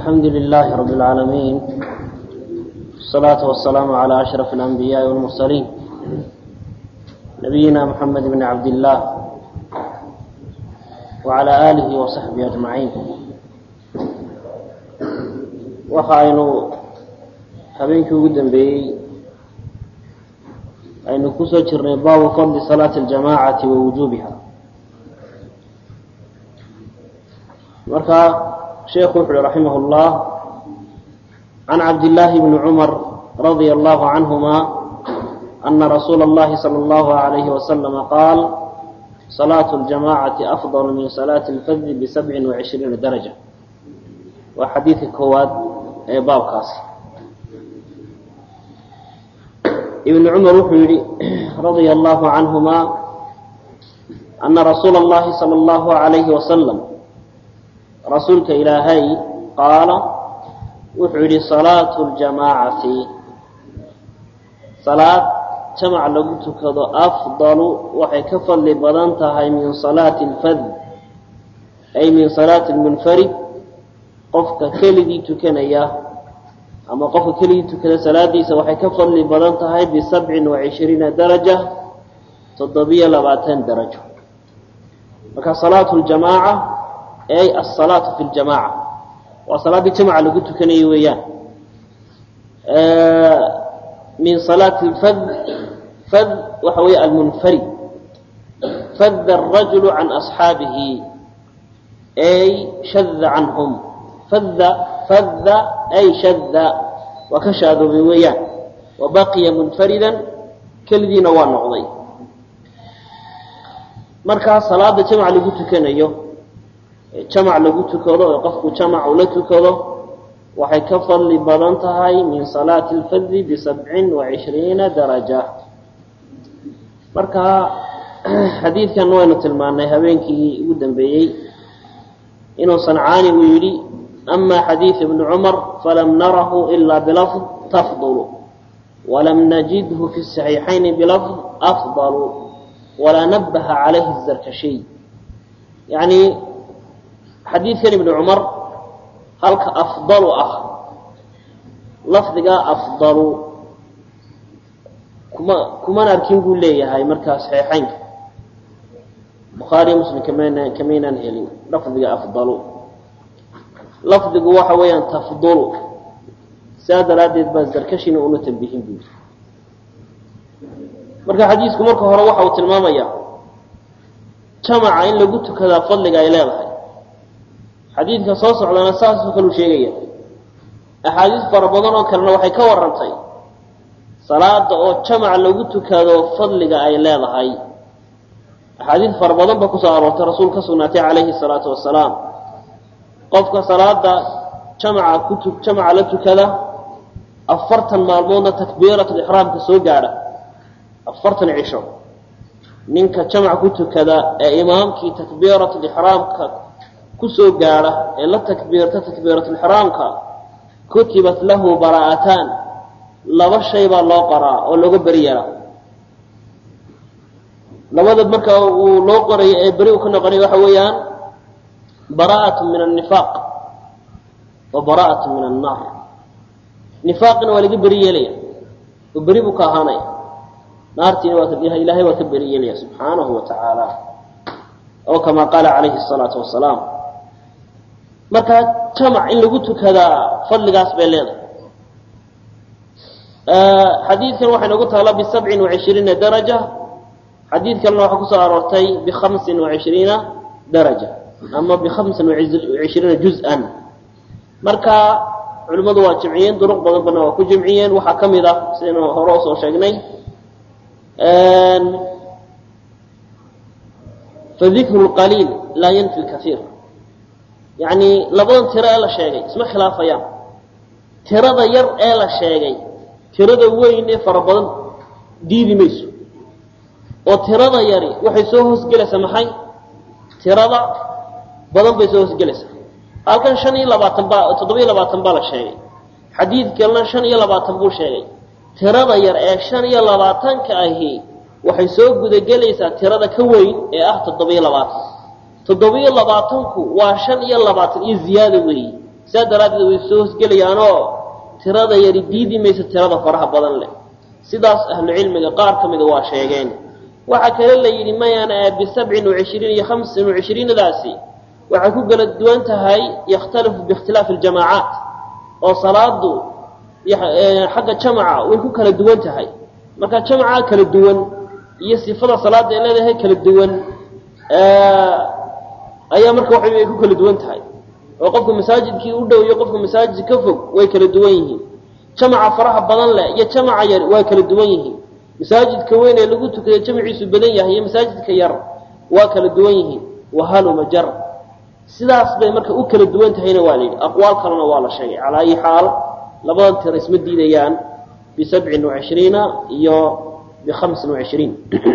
الحمد لله رب العالمين الصلاة والسلام على أشرف الأنبياء والمرسلين نبينا محمد بن عبد الله وعلى آله وصحبه أجمعين waxaaynu habeenkii ugu dambeeyey aynu kusoo jirnay baabu fadli salaati اljamaacati wa wujuubiha marka sheekhu wuxu uhi raximah اllah can cabdillaahi bni cumar radia allahu canhuma ana rasuula اllahi salى اllahu عalayhi wasalama qaal salaatu اljamacati afضal min salaati اlfadli bisabcin وacishriina daraja waa xadiidka koowaad ee baabkaasi ibn cumar wuxuu yihi radia allahu canhuma ana rasuula اllahi salى اllahu عalayhi wasalam rasuulka ilaahay qaala wuxuu yihi salaatu ljamaacati salaad jamac lagu tukado afdalu waxay ka fadli badan tahay min salaati اlfad ay min salaati اlmunfarid qofka keligii tukanaya ama qofka keligii tukada salaadiisa waxay ka fadli badan tahay bisabcin wacishriina daraja toddobiyo labaatan darajo marka salaatu ljamaaca ay asalaatu fi ljamaaca waa salaaddii jamaca lagu tukanayay weeyaan min salaati lfad fad waxa weeye almunfarid fadda arajulu can asxaabihi ay shada canhum fadda fadda ay shadda waa ka shaadoobay weeyaan wa baqiya munfaridan kelidiina waa noqday markaa salaada jamac lagu tukanayo jamac lagu tukado oo qofku jamac ula tukado waxay ka fadli badan tahay min salaati اlfadli bisabcin wacishriina daraja marka xadiidkan waynu tilmaanay habeenkii ugu dambeeyey inuu sancaani uu yidhi ama xadiid ibni cumar falam narahu ila bilafd tafdulu walam najidhu fi saxiixayni bilafd afdalu walaa nabaha calayhi zarkashiy yani xadiidkan ibni cumar halka afdalu ah lafdigaa afdalu kuma kuman arkin buu leeyahay markaa saxiixaynka bukhaariyo muslim kaman kamaynaan helin lafdiga afdalu lafdigu waxa weeyaan tafdulu sidaa daraaddeed baa zarkashina una tambihin buuri marka xadiisku marka hore waxa uu tilmaamayaa jamaca in lagu tukadaa fadliga ay leedahay xadiidka soo socdana saasoo kaleu sheegaya axaadiis fara badan oo kalena waxay ka warantay salaada oo jamac lagu tukado fadliga ay leedahay axaadiis fara badan ba kusoo aroortay rasuul ka sugnaatay calayhi salaatu wasalaam qofka salaada jamaca kutu jamaca la tukada afartan maalmoodna takbiiratulixraamka soo gaadha afartan cisho ninka jamac ku tukada ee imaamkii takbiiratulixraamka kusoo gaadha ee la takbiirta takbiiratulixraamka kutibat lahu baraa'ataan laba shay baa loo qoraa oo looga beri yaraa labada marka uu loo qorayo ee beri uu ka noqonay waxa weeyaan bara'atu min annifaaq wa bara'atu min annaar nifaaqina waa laga beri yeelaya oo beri buu ka ahaanaya naartiina waa ilaahay waa ka beri yeelaya subxaanahu wa tacaala oo kamaa qaala calayhi الsalaatu wasalaam markaa jamac in lagu tukadaa fadligaas bay leedahay xadiidkan waxay noogu taala bisabcin wacishriina daraja xadiid kalena waxaa kusoo aroortay bikhamsin wacishriina daraja ama bikhamsin wacishriina juz-an marka culimmadu waa jimciyeen duruq badan bana waa ku jimciyeen waxaa ka mid ah sidaynu hore usoo sheegnay fadikru lqaliil laa yanfi lkaiir yacni labadan tiro ee la sheegay isma khilaafayaan tirada yar ee la sheegay tirada weyn ee fara badan diidi mayso oo tirada yari waxay soo hoosgelaysaa maxay tirada badan bay soo hoosgelaysaa halkan shan iyo labaatan baa toddoba-iyo labaatan baa la sheegay xadiid kalena shan iyo labaatan buu sheegay tirada yar ee shan iyo labaatanka ahi waxay soo gudagelaysaa tirada ka weyn ee ah toddoba-iyo labaatan toddoba-iyo labaatanku waa shan iyo labaatan iyo ziyaada weeye sidaa daraaddeed way soo hosgelayaanoo tirada yari diidi mayso tirada faraha badan leh sidaas ahlucilmiga qaar ka mida waa sheegeen waxaa kale la yidhi mayana bisabcin wacishriin iyo hamsin wacishriinadaasi waxay ku kala duwan tahay yakhtalifu biikhtilaafi aljamaacaat oo salaadu xagga jamaca way ku kala duwan tahay marka jamaca kala duwan iyo sifada salaada ay leedahay kala duwan ayaa marka waxa ay ku kala duwan tahay oo qofka masaajidkii u dhow iyo qofka masaajid ka fog way kala duwan yihiin jamaca faraha badan leh iyo jamaca yar waa kala duwan yihiin masaajidka weyn ee lagu tukayo jamaciisu badan yahay iyo masaajidka yar waa kala duwan yihiin wahaluma jar sidaas bay marka u kala duwan tahayna waa la yidhi aqwaal kalena waa la sheegay calaa ayi xaal labadan tiro isma diidayaan bisabcin wacishriina iyo bihamsin wacishriin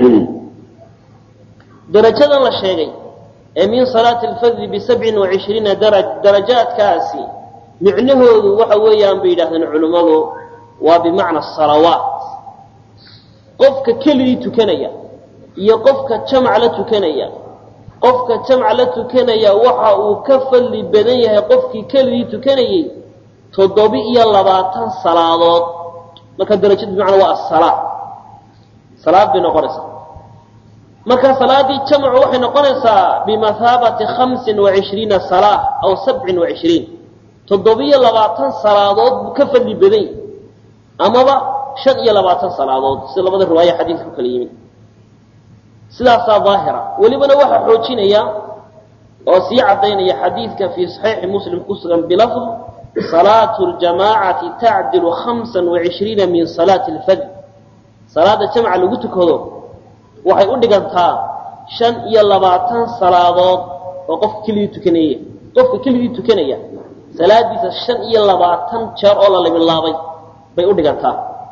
darajadan la sheegay ee min salaati alfadli bisabcin wacishriina daraj darajaadkaasi micnahoodu waxa weeyaan bay yidhahdeen culimmadu waa bimacna asalawaat qofka keligii tukanaya iyo qofka jamac la tukanaya qofka jamac la tukanaya waxa uu ka fadli badan yahay qofkii keligii tukanayey toddobi iyo labaatan salaadood marka darajadu bimacnaa waa asalaa salaad bay noqonaysaa marka salaaddii jamcu waxay noqonaysaa bimathaabati hamsin wacishriina salaa aw sabcin wacishriin toddobiyo labaatan salaadood buu ka fadli badan yahy amaba shan iyo labaatan salaadood sida labada riwaaya xadiidka ku kala yimid sidaasaa daahira welibana waxaa xoojinaya oo sii caddaynaya xadiidka fii saxiixi muslim ku sugan bilafd salaatu ljamaacati tacdilu hamsan wacishriina min salaati alfajr salaada jamca lagu tukado waxay u dhigantaa shan iyo labaatan salaadood oo qofka keligii tukanaya qofka keligii tukanaya salaadiisa shan iyo labaatan jeer oo la labilaabay bay u dhigantaa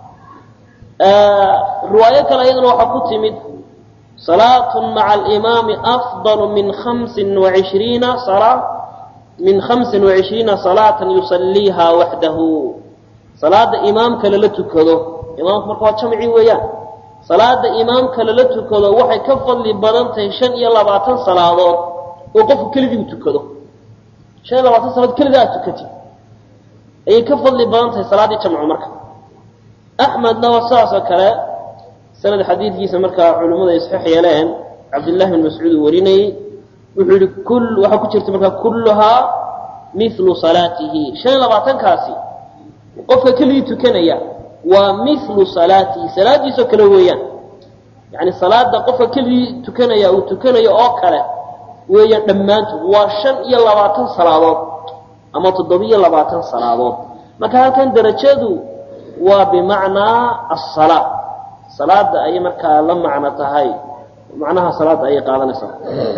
riwaayo kale iyaduna waxaa ku timid salaatu maca alimaami afdalu min hamsin wacishriina salaa min hamsin wacishriina salaatan yusalliiha waxdahu salaada imaamka lala tukado imaamku marka waa jamci weeyaan salaada imaamka lala tukado waxay ka fadli badan tahay shan iyo labaatan salaadood oo qofku keligii u tukado shan iyo labaatan salaadood keliga aad tukatid ayay ka fadli badan tahay salaaddii jamcu marka axmedna waa sidaas oo kale sanad xadiidkiisa markaa culimmadu ay saxiix yeeleen cabdillahi bin mascuud uu warinayey wuxuu yihi kul waxaa ku jirta markaa kulluhaa milu salaatihi shan iyo labaatankaasi qofka keligii tukanaya waa milu salaatihi salaadiisoo kale weeyaan yani salaada qofka keligii tukanaya uu tukanayo oo kale weeyaan dhammaantood waa shan iyo labaatan salaadood ama toddobiyo labaatan salaadood marka halkan darajadu waa bimacnaa asala salaada ayay markaa la macno tahay macnaha salaada ayay qaadanaysaa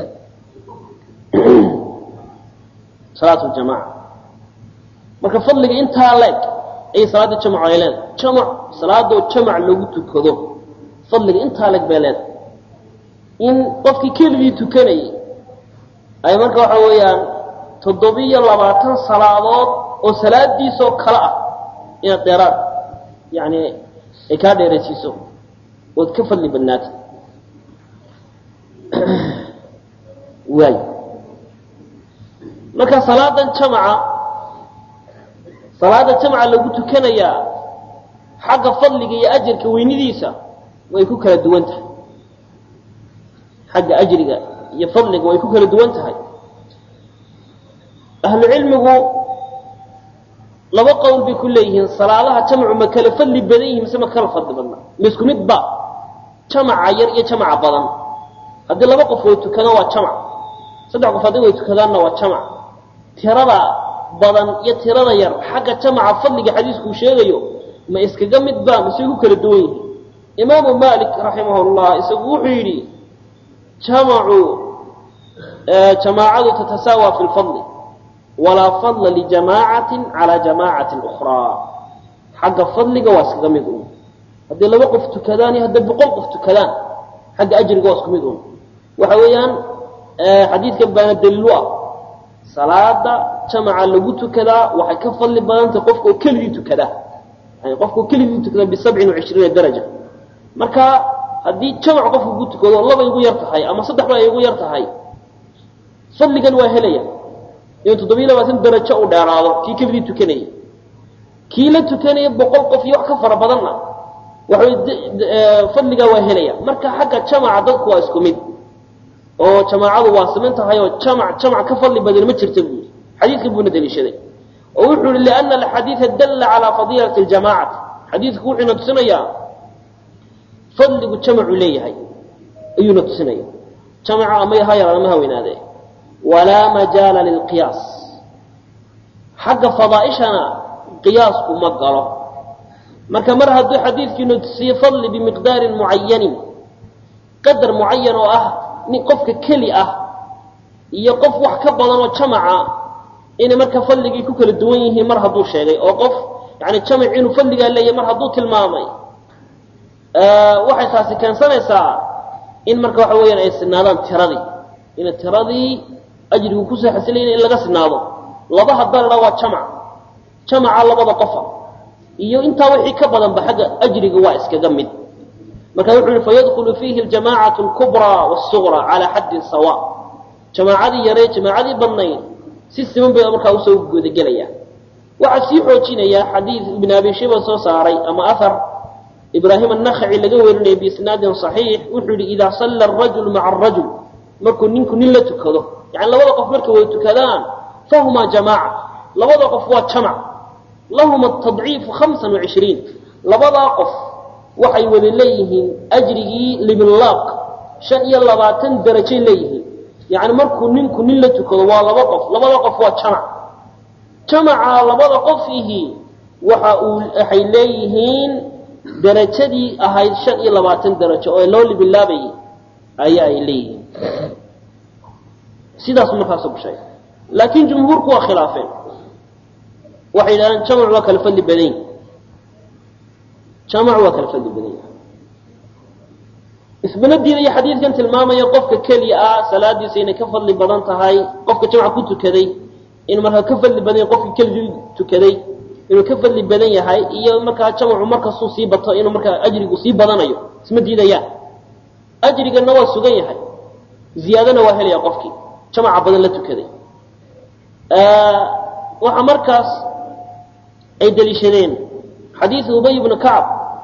salaat ljamaca marka fadliga intaa leeg ayay salaada jamcu ay leedahay jamac salaadoo jamac lagu tukado fadliga intaa leeg bay leedahay in qofkii keligii tukanayay ay marka waxa weeyaan toddobiyo labaatan salaadood oo salaadiisoo kale ah inaad dheeraad yani ay kaa dheeraysiiso ood ka fadli badnaatid waay marka salaadan jamaca salaada jamca lagu tukanayaa xagga fadliga iyo ajarka weynidiisa way ku kala duwan tahay xagga ajriga iyo fadliga way ku kala duwan tahay ahlu cilmigu laba qowl bay ku leeyihiin salaadaha jamcu ma kala fadli badan yihin mise ma kala fadli badna ma isku mid ba jamaca yar iyo jamaca badan haddii laba qof way tukadaan waa jamac saddex qof haddii way tukadaanna waa jamac tirada badan iyo tirada yar xagga jamaca fadliga xadiiskuu sheegayo ma iskaga mid ba mise way ku kala duwan yihiin imaamu malik raximah llah isagu wuxuu yidhi jamacu jamaacadu tatasaawa fi lfadli walaa fadla lijamaacatin calaa jamaacatin ukhraa xagga fadliga waa iskaga mid un haddii laba qof tukadaan iyo hadday boqol qof tukadaan xagga ajriga waa isku mid un waxa weeyaan xadiidkan baana daliilu ah salaada jamaca lagu tukadaa waxay ka fadli badantay qofka oo keligii tukadaa yani qofka oo keligii tukada bisabcin wacishriina daraja marka haddii jamac qofka ku tukado laba igu yar tahay ama saddex ba igu yar tahay fadligan waa helaya inuu toddobiyo labaatan darajo u dheeraado kii keligii tukanayay kii la tukanaya boqol qof iyo wax ka fara badanna waxay fadligaa waa helaya marka xagga jamaca dadku waa isku mid oo jamaacadu waa siman tahay oo jamac jamac ka fadli badan ma jirta buu yidhi xadiidkan buuna daliishaday oo wuxuu yihi liana alxadiida dalla calaa fadiilati ljamacati xadiidku wuxuuna tusinayaa fadligu jamacu leeyahay ayuuna tusinaya jamaca ama ha yaraada ma haweynaadee walaa majaala lilqiyaas xagga fadaaishana qiyaasku ma galo marka mar hadduu xadiidkiinu tusiyo fadli bimiqdaarin mucayanin qadar mucayan oo ah nin qofka keli ah iyo qof wax ka badan oo jamaca inay marka fadligii ku kala duwan yihiin mar hadduu sheegay oo qof yani jamac inuu fadligaa leeyahay mar hadduu tilmaamay waxay taasi keensanaysaa in marka waxa weeyaan ay sinaadaan tiradii in tiradii ajrigu kusoo xasilayna in laga sinaado laba hadda la dhaa waa jamac jamaca labada qofa iyo intaa wixii ka badanba xagga ajriga waa iskaga mid marka wuxuu yihi fayadkulu fiihi aljamacatu alkubraa wasugra calaa xaddin sawa jamaacadii yaree jamaacadii badnayd si siman bay markaa usoo gudagelayaan waxaa sii xoojinaya xadiid ibn abi shiba soo saaray ama ahar ibraahim annakhaci laga werinayay biisnaadin صaxiix wuxuu yihi idaa salla arajulu maca arajul markuu ninku nin la tukado yani labada qof markay wada tukadaan fahumaa jamaaca labada qof waa jamac lahum atadciifu hamsan wacishriin labadaa qof waxay wada leeyihiin ajrigii libilaaq shan iyo labaatan darajay leeyihiin yani markuu ninku nin la tukado waa laba qof labada qof waa jamac jamaca labada qof ihi waxa uu waxay leeyihiin darajadii ahayd shan iyo labaatan darajo oo loo libilaabayay ayaa ay leeyihiin sidaas markaasu ku sheegay laakiin jumhuurku waa khilaafeen waxay yidhahdeen jamac waa kala fadli badan yahi jamac waa kala fadli badan yahay isbana diidaya xadiidkan tilmaamaya qofka keliya ah salaadiisa inay ka fadli badan tahay qofka jamca ku tukaday inuu markaa ka fadli badan yahay qofka keligii tukaday inuu ka fadli badan yahay iyo markaa jamcu markastuu sii bato inuu markaa ajrigu sii badanayo isma diidayaan ajrigana waa sugan yahay ziyaadana waa helaya qofkii jamaca badan la tukaday waxaa markaas ay daliishadeen xadiidu ubay bnu kacb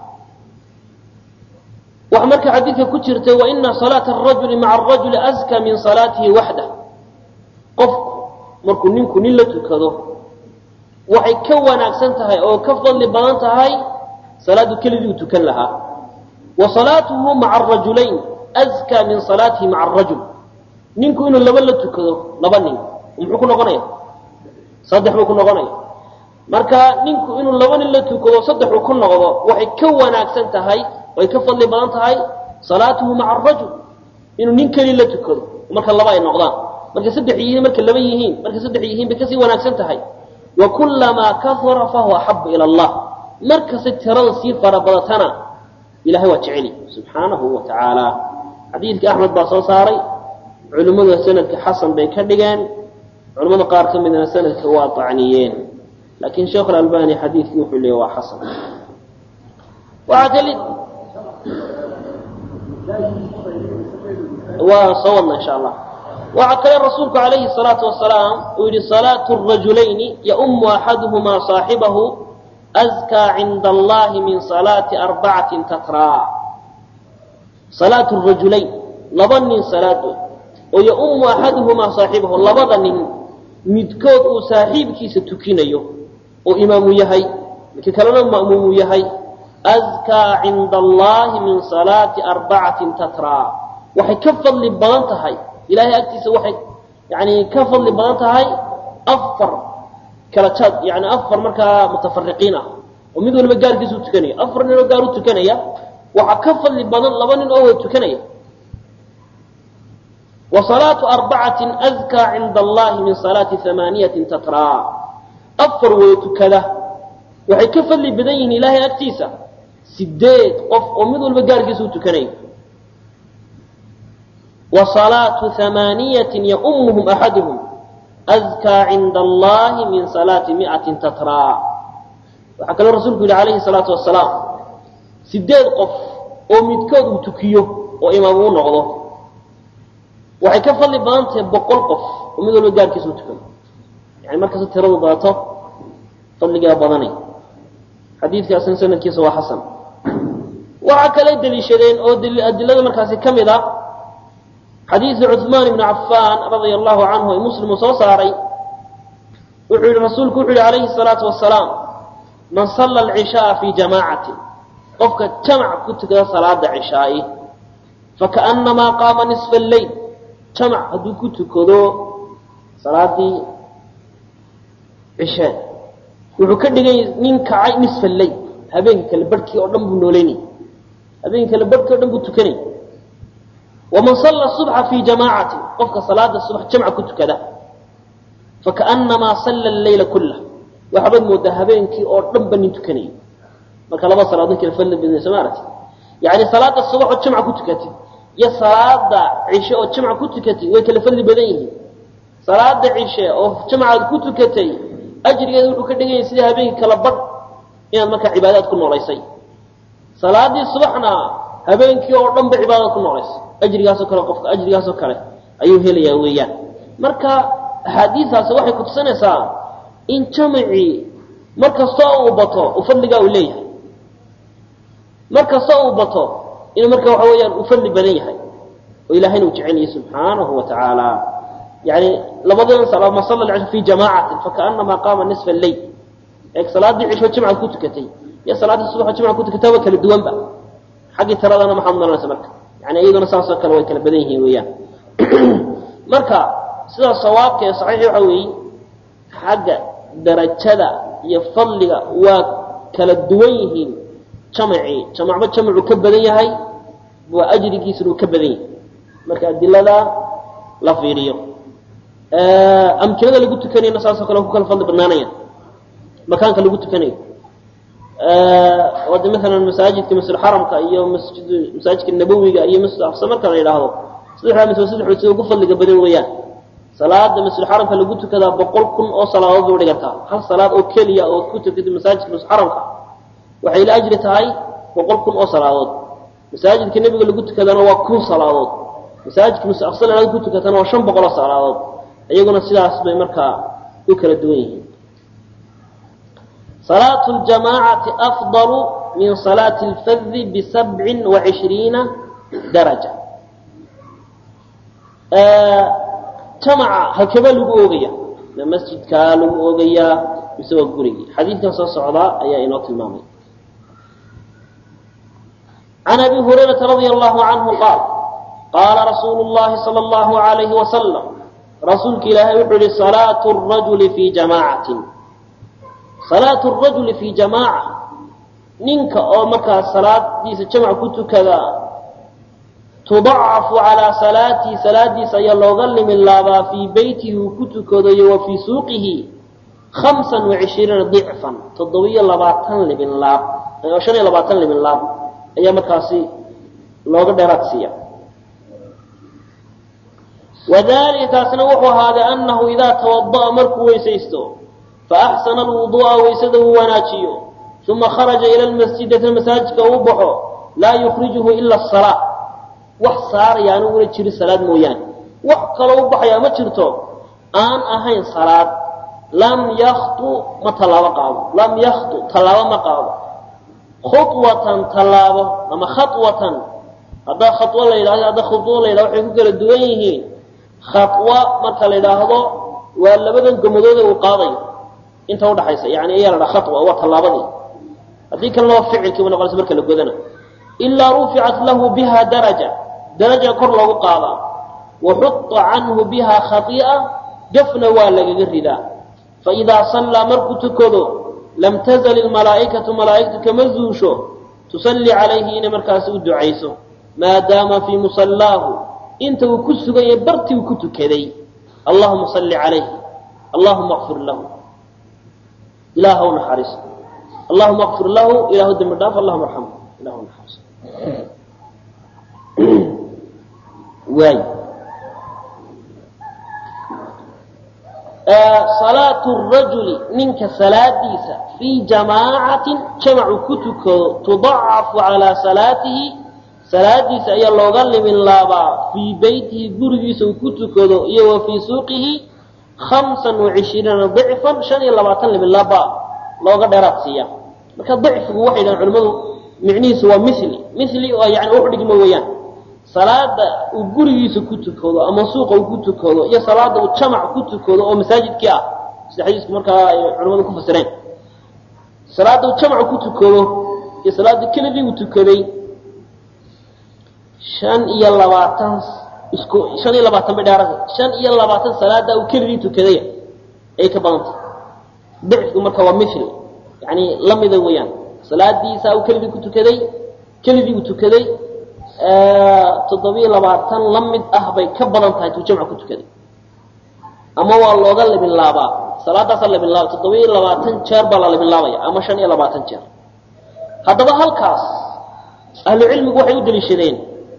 waxaa marka xadiidka ku jirtay waina salaata arajuli maca arajuli aska min salaatihi waxdah qofku markuu ninku nin la tukado waxay ka wanaagsan tahay oo ka fadli badan tahay salaadu keligii uu tukan lahaa wa salaatuhu maca arajulayn askaa min salaatihi maca arajul ninku inuu laba la tukado laba nin muxuu ku noqonaya saddex buu ku noqonaya marka ninku inuu laba nin la tukado saddex uu ku noqdo waxay ka wanaagsan tahay way ka fadli badan tahay salaatuhu maca arajul inuu nin keli la tukado marka laba ay noqdaan markay saddex yihiin markay laba yihiin markay saddex yihiin bay kasii wanaagsan tahay wa kulamaa kahura fahuwa axabu ila allah markastay tirada sii farabadatana ilahay waa jeceli subxaanahu wa tacaala xadiidka axmed baa soo saaray culimmada sanadka xasan bay ka dhigeen culimmada qaar ka midna sanadka waa acniyeen laakiin sheekh albani xadiidkii wuxuu leeya waa xasan waxaa kali waa soo wadna insha allah waxaa kale rasuulku calayhi salaatu wasalaam uu yihi salaatu rajulayni yaumu axaduhumaa saaxibahu askaa cinda allahi min salaati arbacatin tatraa salaatu rajulayn laba nin salaadood oo yaumu axaduhumaa saaxibahu labada nin midkood uu saaxiibkiisa tukinayo oo imaamu yahay midka kalena ma'muumu yahay askaa cinda allahi min salaati arbacatin tatraa waxay ka fadli badan tahay ilahay agtiisa waxay yani ka fadli badan tahay afar kala jaad yani afar markaa mutafariqiin ah oo mid waliba gaarkiisa u tukanaya afar nin oo gaar u tukanaya waxaa ka fadli badan laba nin oo wada tukanaya wa salaatu arbacatin askaa cinda allahi min salaati amaaniyatin tatraa afar wada tukada waxay ka fadli badan yihiin ilaahay agtiisa sideed qof oo mid walba gaarkiisa u tukanaya wa salaatu amaaniyatin yaumuhum axaduhum askaa cinda allahi min salaati miatin tatraa waxaa kaloo rasuulku yihi calayhi salaatu wasalaam sideed qof oo midkood uu tukiyo oo imaam uu noqdo waxay ka fadli badan tahay boqol qof oo mid walba gaarkiisa u tukado yani markasta tiradu badato fadligaa badanay xadiidkaasna sanadkiisa waa xasan waxaa kale deliishadeen oo adilada markaasi ka mid a xadiidu cuثmaan ibni cafaan radia allahu canhu ee muslimu soo saaray wuxuu yihi rasuulku wuxu yihi alayhi الsalaatu wasalaam man sala alcishaaa fii jamaacatin qofka jamac ku tukada salaada cishaa'i fakaأnamaa qaama nisfa اleyl jamac hadduu ku tukado salaadii cishee wuxuu ka dhigay nin kacay nisfa leyl habeenka kale barhkii oo dhan buu nooleynay habeenka kale barhkii o dhan buu tukanay waman salla subxa fii jamaacatin qofka salaada subax jamca ku tukada fakaأnamaa salla leyla kulah waxaabad moodaa habeenkii oo dhan ba nin tukanayay marka laba salaadood kala fadli badnayso maaragti yani salaada subax oo jamca ku tukatid iyo salaada cishe oo jamca ku tukatay way kala fadli badan yihiin salaada cishe oo jamcaad ku tukatay ajrigeeda wuxuu ka dhiganyay sida habeenkii kala badh inaad markaa cibaadaad ku noolaysay salaadii subaxna habeenkii oo dhan ba cibaadaad ku noolaysay ajrigaasoo kale qofka ajrigaasoo kale ayuu helayaa weeyaan marka axaadiistaasi waxay kutusinaysaa in jamacii mar kastoo uu bato uu fadligaa uu leeyahay mar kastoo uu bato inuu marka waxa weeyaan uu fadli badan yahay oo ilahayna uu jecelyahay subxaanahu wa tacaala yani labadan salaa ma salla alcisha fi jamaacatin fakaanamaa qaama nisfa alleyl eeg salaadii cisho jimcaad ku tukatay iyo salaaddii subaxo jimcaad ku tukatay waa kala duwanba xaggii tiradana maxaad nolanaysa marka yani iyaduna saasoo kale way kala badan yihiin weeyaan marka sidaa sawaabka ee saxiixi waxa weeye xagga darajada iyo fadliga waa kala duwan yihiin jamacii jamacba jamacuu ka badan yahay waa ajrigiisuna uu ka badan yahay marka adilada la fiiriyo amkinada lagu tukanayna saasoo kale ku kala fadli badnaanaya makaanka lagu tukanayo oo de maalan masaajidka masjidxaramka iyo masjid masaajidka nabowiga iyo masjid aqsa marka la yidhaahdo saddexdaa masjid saddexood sida ugu fadliga badan weeyaan salaada masjidxaramka lagu tukadaa boqol kun oo salaadood bay udhigantaa hal salaad oo keliya oo ku tukatay masaajidka masjidxaramka waxay la ajri tahay boqol kun oo salaadood masaajidka nebiga lagu tukadana waa kun salaadood masaajidka masjid aqsa la ku tukatana waa shan boqol oo salaadood iyaguna sidaas bay markaa u kala duwan yihiin salaatu ljamaacati afdalu min salaati lfadi bisabcin wa cishriina daraja jamaca hakeba lagu oogaya ma masjidkaa lagu oogayaa mise waa gurigii xadiidkan soo socdaa ayaa inoo tilmaamay can abi hurayrata radia allahu canhu qaal qaala rasuulu llahi sala allahu alayhi wasalam rasuulka ilaahay wuxuu yihi salaatu rajuli fii jamaacatin salaatu rajuli fii jamaaca ninka oo markaa salaadiisa jamc ku tukada tudacafu calaa salaatii salaadiisa ayaa looga limin laabaa fii beytihi uu ku tukadayo wa fii suuqihi hamsan wacishriina dicfan toddobiyo labaatan libin laab oo shan iyo labaatan libin laab ayaa markaasi looga dheeraad siiya wadalika taasna wuxuu ahaaday anahu idaa tawada'a markuu weysaysto faaxsana alwuduu'a waysada uu wanaajiyo uma kharaja ila lmasjid deetna masaajidka uu baxo laa yukrijuhu ila asalaa wax saaraya anu una jirin salaad mooyaane wax kaloo u baxayaa ma jirto aan ahayn salaad lam yaktu ma tallaabo qaado lam yaktu tallaabo ma qaado khuwatan tallaabo ama khaطwatan haddaa khawo la yidhahdo hadda khuwo la yidhahdo waxay ku kala duwan yihiin khawa marka la yidhaahdo waa labadan gomadoode uu qaadayo inta udhaxaysa yani ayaa la dhaha khawa waa tallaabadii haddii kalena waa ficilkii ba noqonaysa marka la godana ilaa ruficat lahu biha daraja daraja kor loogu qaadaa wa xuطa canhu biha khai'a gafna waa lagaga ridaa faidaa sallaa markuu tukado lam tazal ilmalaa'ikatu malaa'igtu kama zuusho tusalli calayhi inay markaasi u ducayso maadaama fii musallaahu inta uu ku suganya bartii uu ku tukaday allahuma salli calayhi allahuma kfir lahu ilaahw naxariiso allahuma kfir lahu ilahu dembi dhaaf allahuma arxamhu ilahu naxariiso waay salaatu rajuli ninka salaadiisa fii jamaacatin jamacu ku tukado tudacafu calaa salaatihi salaadiisa ayaa looga limin laabaa fii beytihi gurigiisa uu ku tukado iyo wa fii suuqihi hamsan wacishriina dicfan shan iyo labaatan libilaaba looga dheeraad siiya marka dicfigu waxay dhahan culimmadu micnihiisu waa mili mili oo yani wax dhigma weeyaan salaada uu gurigiisa ku tukado ama suuqa uu ku tukado iyo salaada uu jamac ku tukado oo masaajidkii ah sida xadiisku markaa ay culimmadu ku fasireen salaada uu jamac ku tukado iyo salaada keligii uu tukaday shan iyo labaatan isku shan iyo labaatan bay dheerata shan iyo labaatan salaada uu keligii tukaday ay ka badantay dicfigu marka waa mil yani lamida weeyaan salaadiisa uu keligii ku tukaday keligii uu tukaday toddobiyo labaatan la mid ah bay ka badan tahay tuu jamca ku tukaday ama waa looga libinlaabaa salaadaasaa libinlaaba toddobiyo labaatan jeer baa la libinlaabaya ama shan iyo labaatan jeer haddaba halkaas ahlucilmigu waxay u deliishadeen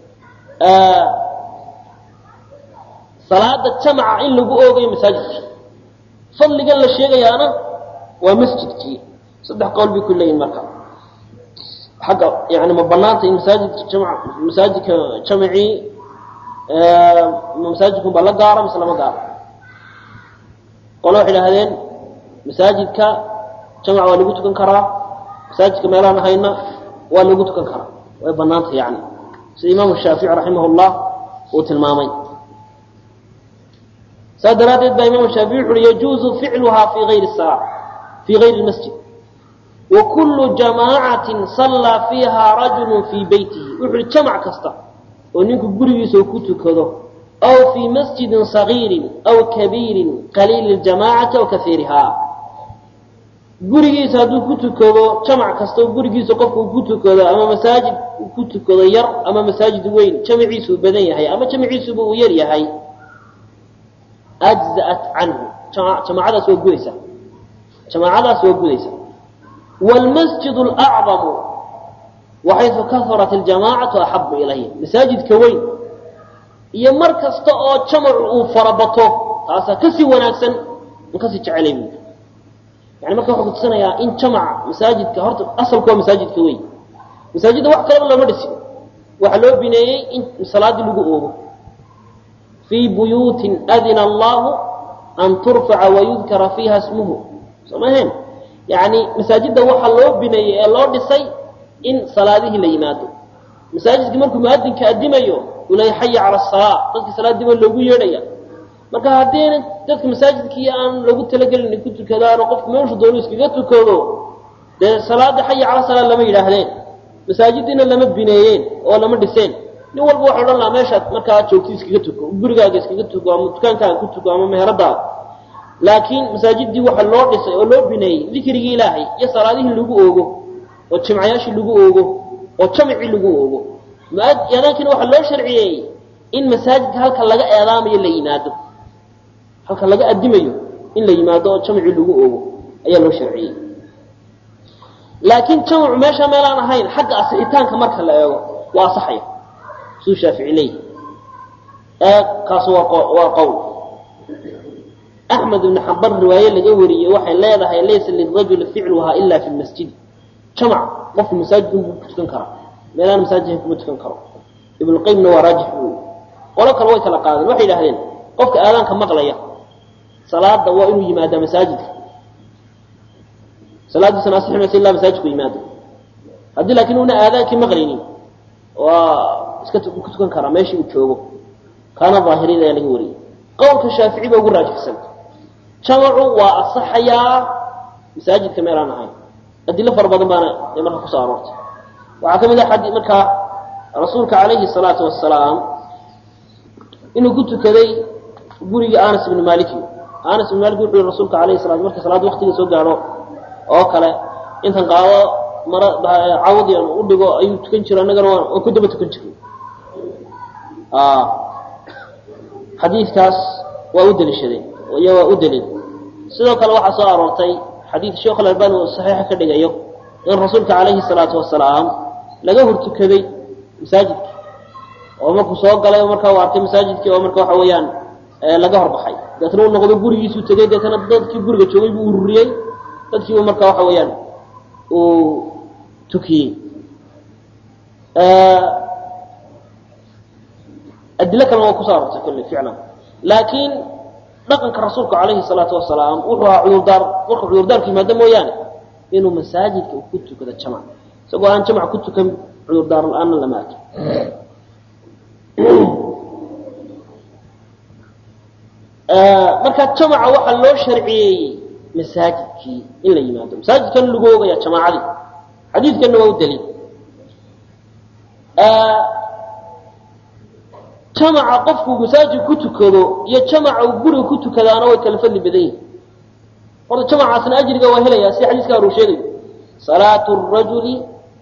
salaada jamca in lagu oogayo masaajidkii fadligan la sheegayaana waa masjidkii saddex qowl bay ku leeyihin marka xagga yani ma banaanta in masaajidka jam masaajidka jamcii masaajidkun baa la gaara mise lama gaaro qole waxay idhahdeen masaajidka jamc waa lagu tukan karaa masaajidka meelaan ahayna waa lagu tukan karaa way banaanta yani sida imaamu shaafici raximah llah uu tilmaamay saa daraaddeed baa imaamu shaafici wuxu uhi yajuuzu ficluhaa fi ayri sala fi gayri masjid wakulu jamaacatin sallaa fiiha rajulu fii beytihi wuxu uhi jamac kasta oo ninku gurigiisa ku tukado aw fii masjidin sagiirin aw kabiirin qaliili ljamaacati aw kaiiriha gurigiisa hadduu ku tukado jamac kasta oo gurigiisa qofku uu ku tukado ama masaajid uu ku tukado yar ama masaajid weyn jamaciisuu badan yahay ama jamaciisuba uu yar yahay ajza'at canhu jamaacadaas waa gudaysa jamaacadaas waa gudaysa wlmasjid lacdamu waxaysu kahurat iljamaacatu axabu ilayhi masaajidka weyn iyo mar kasta oo jamacu uu farabato taasaa kasii wanaagsan an kasii jecelay bu yani marka waxuu kutusinayaa in jamaca masaajidka horta asalku waa masaajidka weyn masaajidda wax kalaba looma dhisin waxaa loo bineeyey in salaadii lagu oogo fii buyuutin adina allahu an turfaca wayudkara fiiha smuhu soo maaheen yani masaajidda waxaa loo bineeyey ee loo dhisay in salaadihii la yimaado masaajidkii markuu muadinka adimayo uu leeya xaya cala asalaa dadka salaadiiba loogu yeedhaya marka haddiina dadka masaajidkii aan loogu talagelin ay ku tukadaano qofku meeshu doonu iskaga tukado dee salaada xaya cala salaa lama yidhaahdeen masaajiddiina lama bineeyeen oo lama dhiseen nin walba waxa odhan lahaa meeshaad markaa joogti iskaga tuko gurigaaga iskaga tuko ama dukaankaaga ku tuko ama meheradaada laakiin masaajidii waxa loo dhisay oo loo bineeyey dikrigii ilaahay iyo salaadihii lagu oogo oo jimcayaashii lagu oogo oo jamcii lagu oogo eedaankina waxaa loo sharciyeeyey in masaajidka halka laga eedaamayo la yimaado halka laga adimayo in la yimaado oo jamcii lagu oogo ayaa loo sharciyey laakiin jamcu meesha meelaan ahayn xagga asixitaanka marka la eego waa asaxaya suu shaafici leeyahy kaas waa qowl axmed ibn xambar riwaaye laga wariyey waxay leedahay laysa lirajuli ficluhaa ila fi masjid jamac qofku masaajidkun buu ku tukan karaa meelaan masaajidka kuma tukan karo ibnuqayimna waa raajix bu qolo kale way kala qaadeen waxay idhahdeen qofka aadaanka maqlaya salaada waa inuu yimaadaa masaajidka salaadiisana asixi maysa ilaa masaajidku yimaado haddii laakiin una aadaankii maqlaynin waa iska ku tukan karaa meeshii uu joogo kaana daahiriyada ayaa laga wariyey qowlka shaafici ba ugu raajixsan jamacu waa asaxayaa masaajidka meelaan ahayn adilo fara badan baana ee marka kusoo aroortay waxaa ka mid ah xadii markaa rasuulka calayhi salaatu wasalaam inuu ku tukaday guriga anas ibni maliki anas ibn malik wuxuu yihi rasuulka alayhi salatu marka salaada waktiga soo gaadho oo kale intan qaado mara cawdi u dhigo ayuu tukan jiro annagana waan ku daba tukan jirnay xadiidkaas waa u deliishadeen iyo waa u daliil sidoo kale waxaa soo aroortay xadiid sheekh alalbani uu saxiixa ka dhigayo in rasuulka calayhi salaatu wasalaam laga hortukaday masaajidka oo markuu soo galay oo markaa u arkay masaajidkii oo marka waxa weeyaan laga horbaxay deetna uu noqdo gurigiisuu tegey deetna dadkii guriga joogay buu ururiyey dadkiibu marka waxa weeyaan uu tukiyey adilo kalena waa kusoo arortay kolley ficlan laakiin dhaqanka rasuulka calayhi salaatu wasalaam wuxuu ahaa cudurdaar markuu cudurdaarku yimaado mooyaane inuu masaajidka uu ku tukado jamac isagoo aan jamac ku tukan cudurdaar la-aanna lama arkin marka jamaca waxaa loo sharciyeeyey masaajidkii in la yimaado masaajidkan lagu ogaya jamaacadii xadiidkanna waa u daliil jamaca qofku masaajid ku tukado iyo jamaca uu guriga ku tukadaana way kala fadli badan yihin horta jamacaasna ajriga waa helaya sida xadiiska hore uu sheegayo salaatu rajuli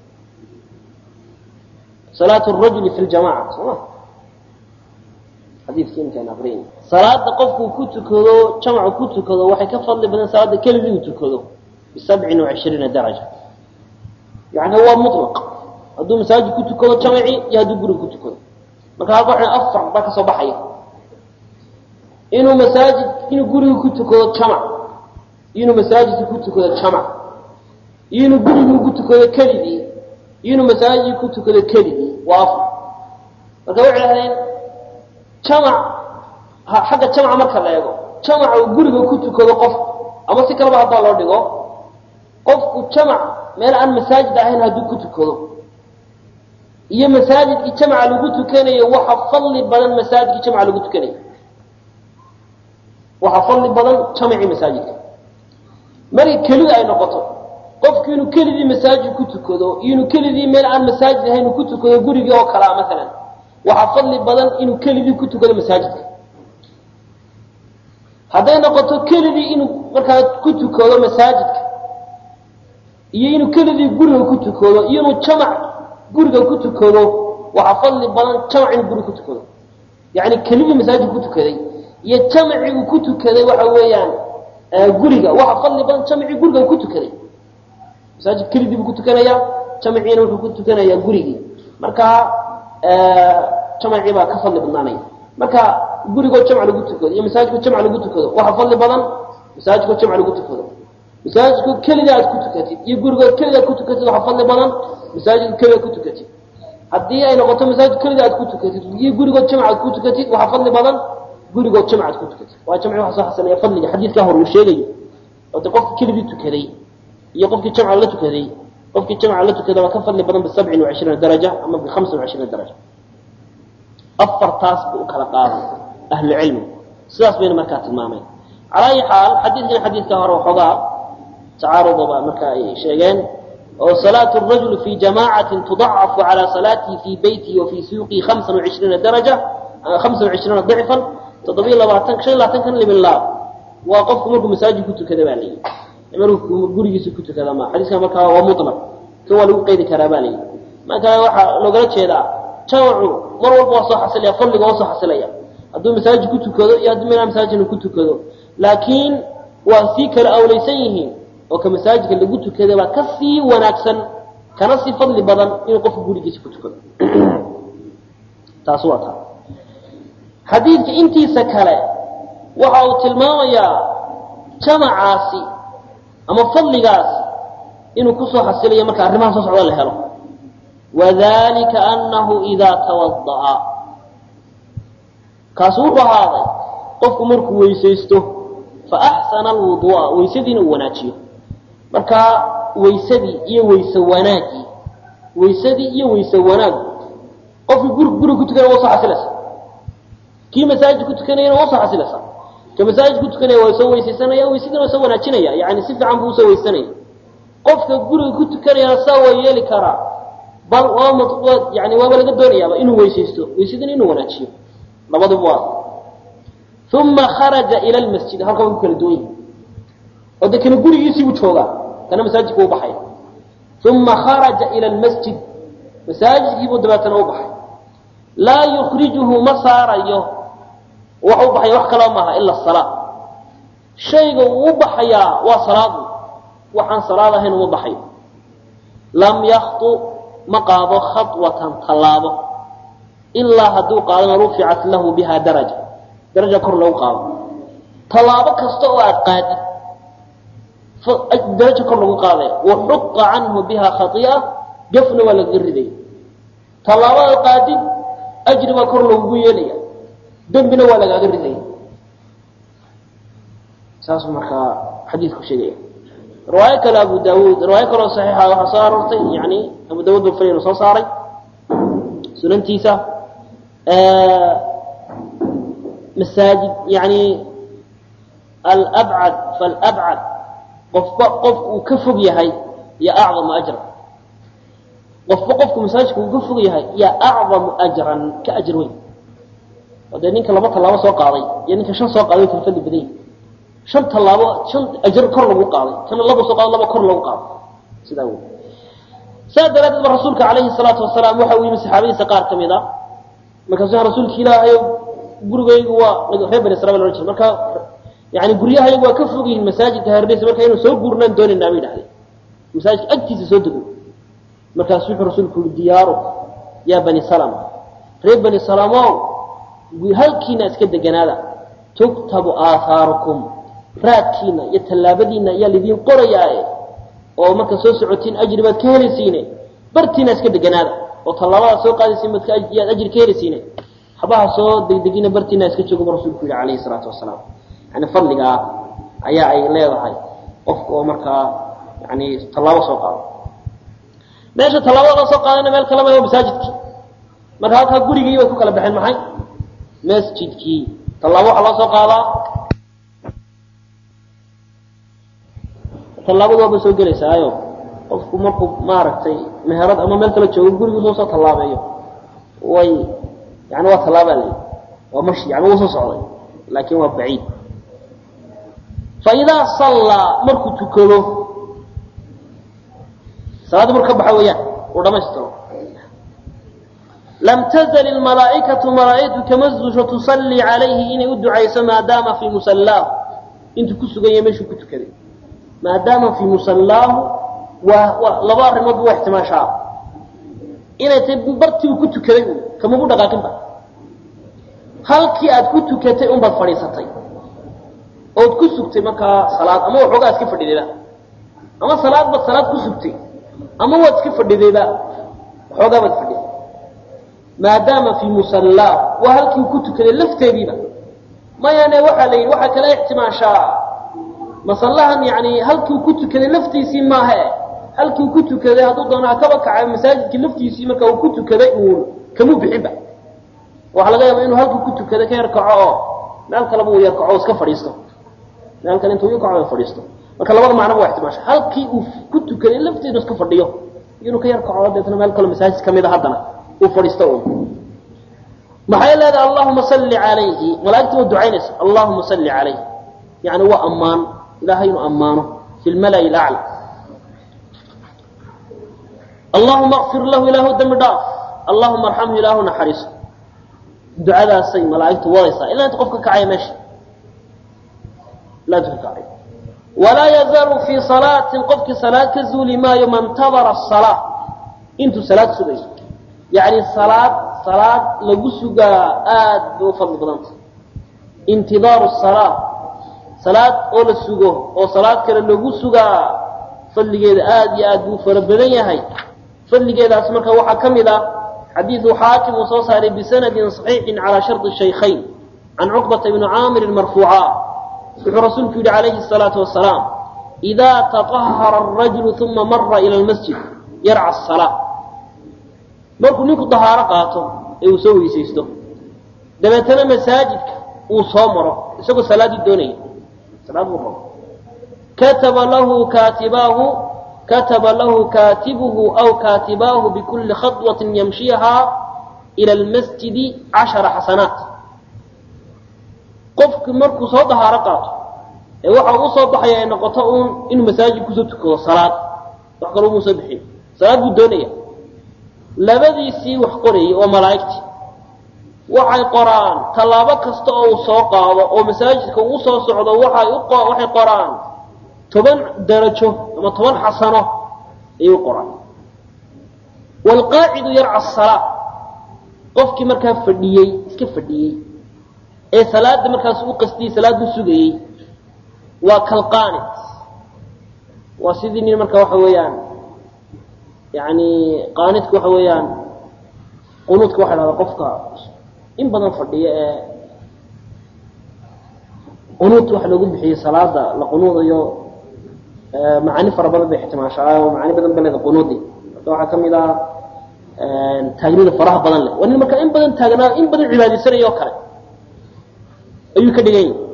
salaatu rajuli fi ljamaca sooma xadiidkii inkaan aqriyin salaada qofku ku tukado jamacu ku tukado waxay ka fadli badan salaada keligii uu tukado bisabcin wacishriina daraja yani waa mutlaq hadduu masaajid ku tukado jamaci iyo hadduu guriga ku tukado marka halka waxay afar baa ka soo baxaya inuu masaajid inuu guriga ku tukado jamac iyo inuu masaajidka ku tukado jamac iyo inuu gurigii ku tukado keligii iyo inuu masaajid ku tukado keligii waa afar marka waxay dhahdeen jamac xagga jamaca marka la eego jamaca uu guriga ku tukado qof ama si kaleba haddaa loo dhigo qofku jamac meel aan masaajid ahayn hadduu ku tukado iyo masaajidkii jamaca lagu tukanayo waxa fadli badan masaajidkii jamaca lagu tukanayo waxaa fadli badan jamacii masaajidka markay kelida ay noqoto qofku inuu keligii masaajid ku tukado iyo inuu keligii meel aan masaajid ahayn uu ku tukado gurigii oo kalea maalan waxaa fadli badan inuu keligii ku tukado masaajidka hadday noqoto keligii inuu markaa ku tukado masaajidka iyo inuu keligii guriga ku tukado iyo inuu jamac guriga ku tukado waxaa fadli badan jamac inuu guriga ku tukado yani keligii masaajid ku tukaday iyo jamacii uu ku tukaday waxa weeyaan guriga waxaa fadli badan jamacii guriga uu ku tukaday masaajid keligii buu ku tukanaya jamaciina wuxuu ku tukanayaa gurigii marka jamacii baa ka fadli badnaanaya marka gurigoo jamc lagu tukado iyo masaajidkoo jamc lagu tukado waxaa fadli badan masaajidkoo jamc lagu tukado masaajidkoo keliga aad ku tukatid iyo gurigoo keliga aad ku tukatid waxaa fadli badan masaajidka keliga ku tukatid haddii ay noqoto masaajid keliga aad ku tukatid iyo gurigoo jamc aad ku tukatid waxaa fadli badan gurigoo jamc aad ku tukatid waa jamci waxa soo xasanaya fadliga xadiidkaa hore uu sheegayo ode qofki keligii tukaday iyo qofkii jamca la tukaday qofkii jamca la tukada waa ka fadli badan bisabcin wacishriina daraja ama bihamsin wacishriina daraja afartaas buu u kala qaaday ahlucilmi sidaas bayna markaa tilmaameen calaa ayi xaal xadiidkan xadiidka hore waxoogaa tacaarudoba marka ay sheegeen oo salaatu rajuli fi jamaacatin tudacafu calaa salaatihi fii beytihi wa fii suuqihi hamsan wacishriina daraja hamsan wacishriina dicfan toddobiyo labaatan shan iyo labaatankan libin laab waa qofku markuu masaajid ku tukada baa layidhi markuu gurigiisa ku tukada ma xadiiskan markaa waa mutlaq kan waa lagu qeydi karaa baa layidhi marka waxaa loogala jeedaa jamacu mar walba waa soo xasilaya fadliga waa soo xasilaya hadduu masaajid ku tukado iyo hadduu meelaa masaajidna ku tukado laakiin waa sii kala awlaysan yihiin oo ka masaajidka lagu tukada baa ka sii wanaagsan kana sii fadli badan inuu qofku gurigiisa ku tukado taas waa taa xadiidka intiisa kale waxa uu tilmaamayaa jamacaasi ama fadligaas inuu kusoo xasilayo marka arrimaha soo socda la helo wadalika anahu idaa tawada'a kaasu wuxuu ahaaday qofku markuu weysaysto fa axsana alwuduu'a weysadiina uu wanaajiyo marka weysadii iyo weyse wanaagii weysadii iyo weyse wanaagu qofkii guri guriga ku tukanaya waa soo xasilaysa kii masaajid ku tukanayana waa soo xasilaysa ka masaajid ku tukanaya waa soo weysaysanaya weysadiina waa soo wanaajinaya yani si fiican buu usoo weysanaya qofka guriga ku tukanayana saa waa yeeli karaa bal waa yani waaba laga doonayaaba inuu weysaysto weysadina inuu wanaajiyo labaduba waa uma kharaja ila lmasjid halkaa way ku kala duwan yihin oo de kana gurigiisii buu joogaa kana masaajidka u baxaya uma kharaja ila lmasjid masaajidkiibuu dabeetana u baxay laa yukrijuhu ma saarayo wax u baxaya wax kaloo maaha ila salaa shayga uu u baxayaa waa salaadu waxaan salaad ahayn uma baxayo lam yaktu ma qaado khaطwatan tallaabo ilaa hadduu qaadana ruficat lahu biha daraja daraja kor lagu qaado tallaabo kasta oo aad qaadid daraja kor lagu qaadaya waxuqa canhu biha khai'a gafna waa lagaga ridaya tallaabo aad qaadid ajri baa kor lagugu yeelaya dembina waa lagaaga ridaya saasuu markaa xadiidku sheegaya riwaayo kale abu daawuud riwaayo kaleo saxiixa waxaa soo aroortay yani abu daawuud bafrinu soo saaray sunantiisa masaajid yani alabcad falabcad qofba qofku uu ka fog yahay iyo acdamu ajran qofba qofku masaajidka uu ka fog yahay iyo acdamu ajran ka ajr weyn oo dee ninka laba tallaabo soo qaaday iyo ninka shan soo qaaday kala fadli badan yahi shan tallaabo shan ajr kor lagu qaaday kana laba soo qaado laba kor lagu qaaday sidaa wey saa daraadeed ba rasuulka calayhi salaatu wasalaam waxa uu yimi saxaabadiisa qaar ka mid a markaasu rasuulka ilaahayo gurigaygu waa reer bani israil ohan jira marka yani guryahayagu waa ka fog yihiin masaajidka hareeraysa marka inuu soo guurnaan doonaynaa bay dhahdeen masaajidka agtiisa soo dego markaasu wuxuu rasuulku yihi diyaaru yaa bani salama reer bani salamow halkiina iska deganaada tuktabu aahaarukum raadkiina iyo tallaabadiina ayaa lidiin qorayaae oo marka soo socotiin ajri baad ka helaysiine bartiina iska deganaada oo tallaabadaad soo qaadaysiin baad yaad ajri ka helaysiine habaha soo degdegina bartiina iska joogo bu rasuulku yihi calayhi salaatu wasalaam yani fadligaa ayaa ay leedahay qofka oo markaa yani tallaabo soo qaado meesha tallaabada la soo qaadana meel kalema waa masaajidkii marka halkaa gurigii bay ku kala baxeen maxay masjidkii tallaabo waxaa loo soo qaadaa tallaabadu waaba soo gelaysaayo qofku markuu maaragtay meherad ama meel kala joogo gurigu soo soo tallaabeeyo way yani waa tallaabaa la waa mashi yani wuu soo socday laakin waa baciid faidaa sallaa markuu tukado salaadda marku ka baxa weeyaan uu dhamaystiro lam tazl ilmalaa'ikatu malaa'igtu kama zuusho tusallii calayhi inay u ducayso maadaama fii musallaahu intuu ku sugan yahay meeshuu ku tukaday maadaama fii musallaahu waa waa laba arrimood bu waa ixtimaashaa inay tahay bartii uu ku tukaday un kamabu dhaqaaqinba halkii aad ku tukatay unbaad fadhiisatay ood ku sugtay markaa salaad ama waxoogaa iska fadhidayba ama salaad baad salaad ku sugtay ama waad iska fadhidayba waxoogaa baad fadhiday maadaama fii musallaa waa halkii uu ku tukaday lafteediiba mayane waxaa la yidhi waxaa kala ixtimaashaa masallahan yani halkii uu ku tukaday laftiisii maahe halkii uu ku tukaday hadduu doonaa kaba kacay masaajidkii laftiisii marka uu ku tukaday uun kamuu bixinba waxaa laga yaaba inuu halkii ku tukaday ka yarkaco oo meel kaleba uu yarkaco o iska fadhiisto meel kale intuu yarkaco fadhiisto marka labada macnoba waa ixtimaasha halkii uu ku tukaday lafteedu iska fadhiyo inuu ka yarkaco deetna meel kaleo masaajid kamid a haddana uu fadhiisto un maxay leedahay allahuma salli calayhi malaa'igta waa ducaynaysa allahuma salli calayhi yani waa ammaan ilahay inuu ammaano fi lmala'i lacla allahuma akfir lahu ilaahu dembi dhaaf allahuma arxamhu ilaahu naxariiso ducadaasay malaa'igtu wadaysaa ilaa inta qof ka kacaya meesha ilaa inta ka kacaya walaa yazaalu fii salaatin qofkii salaad ka zuuli maayo man tabara asalaa intuu salaad sugayo yacni salaad salaad lagu sugaa aad bay u fadli badanta intidaaru salaa salaad oo la sugo oo salaad kale lagu sugaa fadligeeda aad iyo aad buu fara badan yahay fadligeedaas marka waxaa ka mid ah xadiidu xaakim uu soo saaray bisanadin صaxiixin calى sharطi shaykhayn can cuqbata bni caamirin marfuuca wuxuu rasuulku yihi calayhi الsalaaةu wasalaam إida taطahara الrajulu uma mara ilى اlmasjid yarca الsalaa markuu ninku dahaaro qaato ee uu soo weysaysto dabeetana masaajidka uu soo maro isagoo salaaddii doonaya salaad buu rabo kataba lahu kaatibaahu kataba lahu kaatibuhu aw kaatibaahu bikulli khadwatin yamshiha ila almasjidi cashara xasanaat qofki markuu soo dahaaro qaato ee waxa uu soo baxaya ay noqoto uun inuu masaajid kusoo tukado salaad wax kaloo muu soo bixiyo salaad buu doonaya labadiisii wax qorayay oo malaa'igtii waxay qoraan tallaabo kasta oo uu soo qaado oo masaajidka uu soo socdo waxay u waxay qoraan toban darajo ama toban xasano ayay u qoraan waalqaacidu yarca asalaa qofkii markaa fadhiyey iska fadhiyey ee salaadda markaas u qastiyey salaaddu sugayey waa kalqaanid waa sidii nin marka waxa weeyaan yani qaanidka waxa weeyaan qunuudka waxa dhahda qofka in badan fadhiya ee qunuut waxa loogu bixiyey salaada la qunuudayo macaani fara badan bay ixtimaashaa oo macaani badan ba leeda qunuudi marka waxaa ka mid ah taagnida faraha badan leh waa nin marka in badan taagnaa in badan cibaadaysanaya oo kale ayuu ka dhigan yahay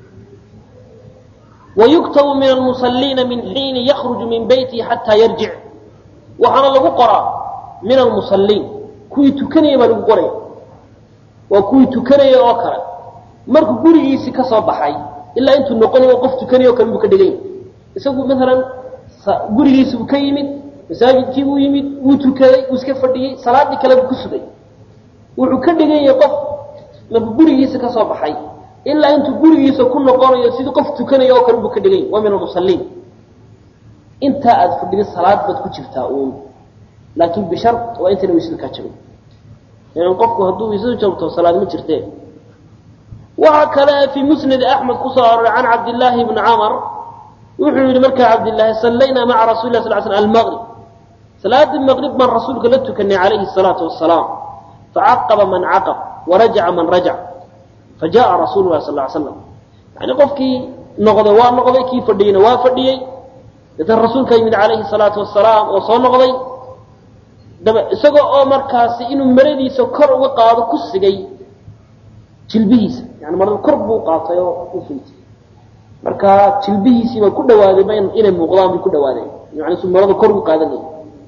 wayuktabu min almusaliina min xiini yakruju min beytihi xataa yarjic waxaana lagu qoraa min almusaliin kuwii tukanaya baa lagu qoraya waa kuwii tukanaya oo kale markuu gurigiisii ka soo baxay ilaa intuu noqonayo qof tukanaya o kale buu ka dhigan yahay isagu maalan gurigiisi buu ka yimid masaajidkii buu yimid wuu tukaday wuu iska fadhiyey salaadii kale buu ku sugay wuxuu ka dhigan yahay qof markuu gurigiisa ka soo baxay ilaa intuu gurigiisa ku noqonayo sidii qof tukanaya oo kale buu ka dhigan yahy waa min almusaliin intaa aad fadhida salaad baad ku jirtaa uun laakin bishar waa intayna waysada kaa jabin ilan qofku hadduu waysadu jabto salaad ma jirtee waxaa kale fii musnadi axmed kusoo aroray can cabdillaahi bni camar wuxuu yihi markaa cabdillaahi sallaynaa maca rasuli lah sal sl almaqrib salaadii maqrib baan rasuulka la tukanay calayhi salaatu wasalaam facaqaba man caqab warajaca man rajac fajaءa rasuulu lah sal slam yani qofkii noqday waa noqday kii fadhiyeyna waa fadhiyey deetan rasuulka yimid calayhi salaatu wasalaam oo soo noqday daba isagoo oo markaasi inuu maradiisa kor uga qaado ku sigay jilbihiisa yani marada kor buu qaatay oo u fintay marka jilbihiisii baa ku dhawaadayba inay muuqdaan bay ku dhawaadeen yani su marada kor ugu qaadanaya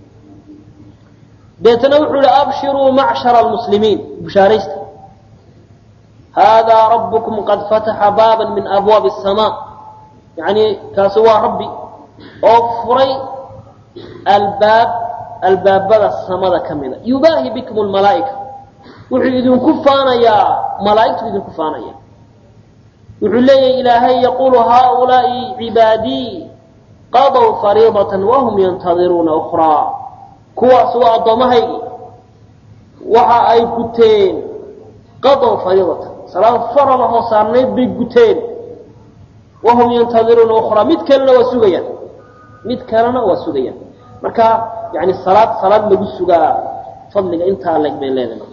deetana wuxuu ihi abshiruu macshara almuslimiin bushaaraysta haadaa rabbukum qad fataxa baaban min abwaabi asamaa yani kaasi waa rabbi oo furay albaab albaabada samada ka mida yubaahi bikum lmalaa'ika wuxuu idinku faanayaa malaa'igtu idinku faanaya wuxuu leeyahay ilaahay yaquulu haaulaai cibaadii qadow fariidatan wahum yantadiruuna ukhraa kuwaas waa addoommahaygi waxa ay guteen qadow fariidatan salaad faralahoo saarnayd bay guteen wahum yantadiruuna ukhraa mid kalena waa sugayaan mid kalena waa sugayaan marka yani salaad salaad lagu sugaa fadliga intaa leg bay leedahay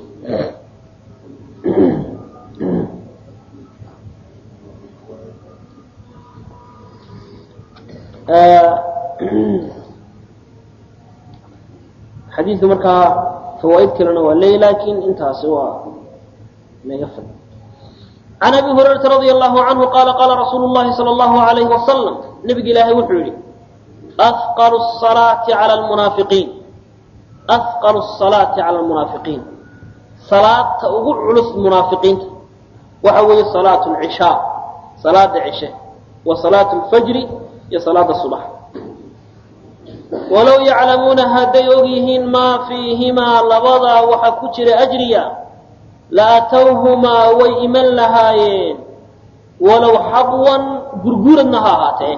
xadiidka markaa fawaaid kalena waa leey lakin intaasi waa naga fad can abi hurayrata radia allahu canhu qaala qaala rasuulu llahi sala allahu alayhi wasalam nabiga ilaahay wuxuu yihi afqalu salaati cala almunaafiqiin afqalu salaati cala almunaafiqiin salaadta ugu culus munaafiqiinta waxa weeye salaatu lcishaa salaada cishe wa salaatu lfajri iyo salaada subax walow yaclamuuna hadday og yihiin maa fiihimaa labadaa waxa ku jira ajriya la atowhumaa way iman lahaayeen walow xabwan gurguradna ha ahaatee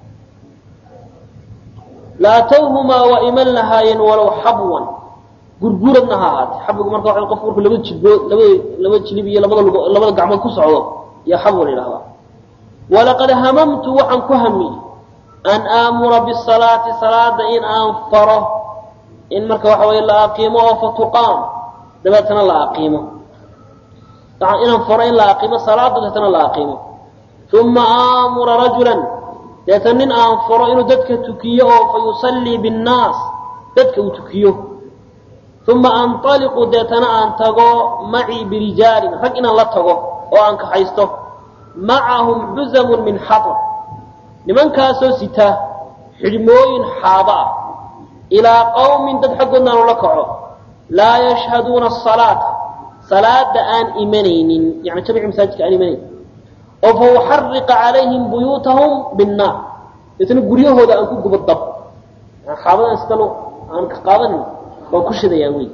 la atowhumaa waa iman lahaayeen walow xabwan gurguradna ha ahaatee xabwigu marka waa qofku markuu laba jilbood labada laba jilib iyo labada lug labada gacmood ku socdo iyo xabwa la yidhahdaa walaqad hamamtu waxaan ku hamiyey an aamura bisalaati salaada in aan faro in marka waxa weye la aqiimo oo fatuqaam dabeetana la aqiimo inaan faro in la aqiimo salaada dabeetana la aqiimo uma aamura rajulan deetana nin aan faro inuu dadka tukiyo oo fa yusallii binnaas dadka uu tukiyo uma anطaliqu deetana aan tago macii birijaalin rag inaan la tago oo aan kaxaysto macahum xuzamun min xaطr nimankaasoo sita xidhmooyin xaaba ah ilaa qawmin dad xaggoodna aanu la kaco laa yashhaduuna asalaata salaada aan imanaynin yani jamici masaajidka aan imanayn oo fa uxariqa calayhim buyuutahum binnaar deetna guryahooda aan ku gubo dab xaabadan iskalo aan ka qaadanin waan ku shidayaan wey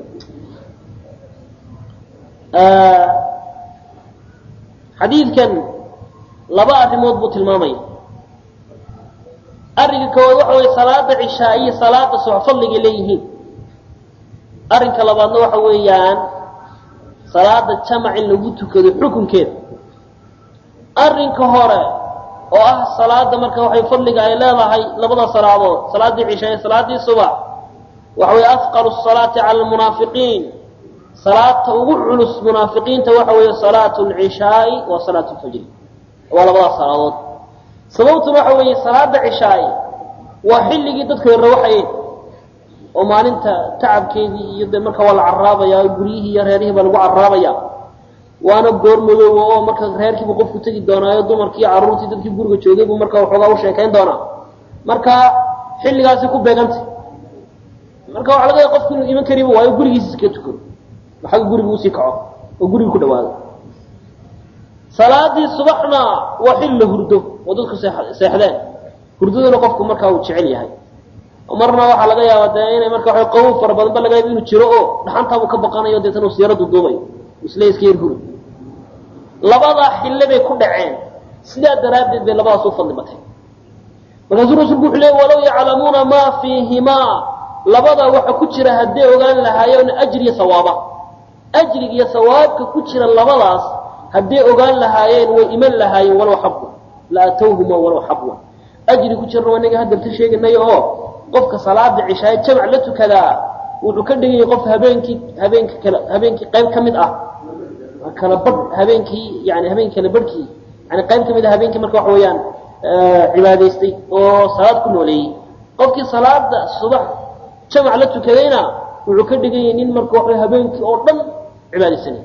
xadiidkan laba arrimood buu tilmaamaya arrinka koowaad waxa weye salaada cishaa iyo salaada subax fadligay leeyihiin arrinka labaadna waxa weeyaan salaada jamac in lagu tukado xukunkeeda arrinka hore oo ah salaada marka waxay fadliga ay leedahay labada salaadood salaaddii cishaa iyo salaaddii subax waxa weye afqalu salaati cala almunaafiqiin salaadta ugu culus munaafiqiinta waxa weeye salaatu lcishaai wa salaatu lfajri waa labadaas salaadood sababtuna waxa weeye salaada cishaay waa xilligii dadku ay rawaxayeen oo maalinta tacabkeedii iyo de marka waa la carraabaya guryihii iyo reerihii baa lagu carraabaya waana goor madooba oo marka reerkiibu qofku tegi doonaayo dumarkii carruurtii dadkii guriga joogay buu marka waxoogaa u sheekayn doonaa marka xilligaasi ku beegantay marka waxa laga yaaba qofku inuu iman kariba waayo gurigiisa iska tukado xagga guriga usii kaco oo guriga ku dhawaado salaadii subaxna waa xilli la hurdo oo dadku seexdeen hurdaduna qofku markaa uu jecel yahay marna waxaa laga yaaba dee inay marka waa qabow fara badan ba laga yaaba inuu jiro oo dhaxantaabuu ka baqanayo deetana uu siyaaradu duubayo isle iska yar huri labadaa xille bay ku dhaceen sidaa daraaddeed bay labadaas u fadli batay markaasuu rasuulku wuxuu leey walow yaclamuuna maa fiihimaa labada waxa ku jira hadday ogaan lahaayeen ajri iyo sawaaba ajriga iyo sawaabka ku jira labadaas hadday ogaan lahaayeen way iman lahaayeen walow xabwa la atowhuma walow xabwa ajri ku jirna waa inaga hadalta sheeganay oo qofka salaada cishaaye jamac la tukadaa wuxuu ka dhigayay qof habeenkii habeenka kale habeenkii qayb ka mid ah kala badh habeenkii yani habeenkii kala badhkii yani qayb ka mid ah habeenkii marka waxa weeyaan cibaadaystay oo salaad ku nooleeyey qofkii salaada subax jamac la tukadayna wuxuu ka dhigayay nin marka waxa habeenkii oo dhan cibaadaysanay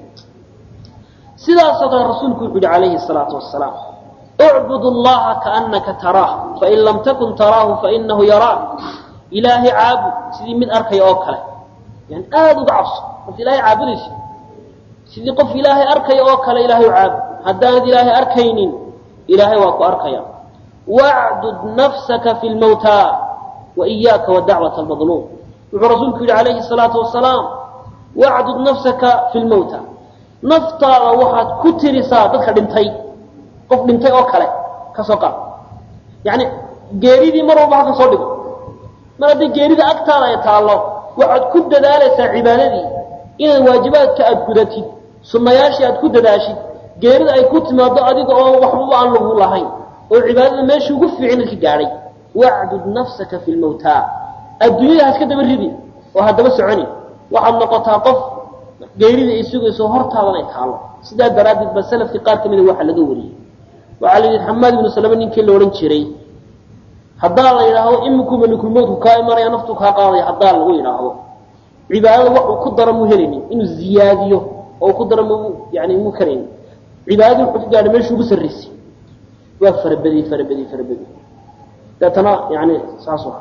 sidaasoo kale rasuulku wuxuu yihi calayhi salaatu wasalaam اعبd الlaha kaأnaka taraah fain lam takun taraahu fainahu yaraak ilaahay caabud sidii mid arkaya oo kale yani aada uga cabso marka ilahay caabudaysa sidii qof ilaahay arkaya oo kale ilahay u caabud haddaanad ilaahay arkaynin ilaahay waa ku arkaya wacdud nafsaka fi lmawta waiyaaka wadacwaة اlmadluum wuxuu rasuulku yihi calayhi الsalaatu wasalaam wacdud nafsaka fi lmawta naftaada waxaad ku tirisaa dadka dhintay qof dhintay oo kale ka soo qaad yani geeridii mar walba halka soo dhigo mar haddii geerida agtaada ay taallo waxaad ku dadaalaysaa cibaadadii inaad waajibaadka aad gudatid sunnayaashii aad ku dadaashid geerida ay ku timaado adiga oo waxbaba aan lagu lahayn oo cibaadada meeshii ugu fiicin ka gaadhay wacdud nafsaka fi lmawta adduunyada ha iska daba ridi oo haddaba soconi waxaad noqotaa qof geerida ay sugayso hortaadan ay taallo sidaa daraaddeed ba salafkii qaar ka mida waxa laga wariyey waxaa la yidhi xamaad ibnu salame ninkii la odhan jiray haddaa la yidhaahdo iminku malikulmowdku kaa imanaya naftu kaa qaadaya haddaa lagu yidhaahdo cibaadada waxuu ku dara mu helaynin inuu ziyaadiyo oo ku dara mu yani mu karaynin cibaadada wuxuu ka gaadhay meeshuu ugu sarraysay waa farabadiyey farabadiyey farabadiyey deetana yani saas waa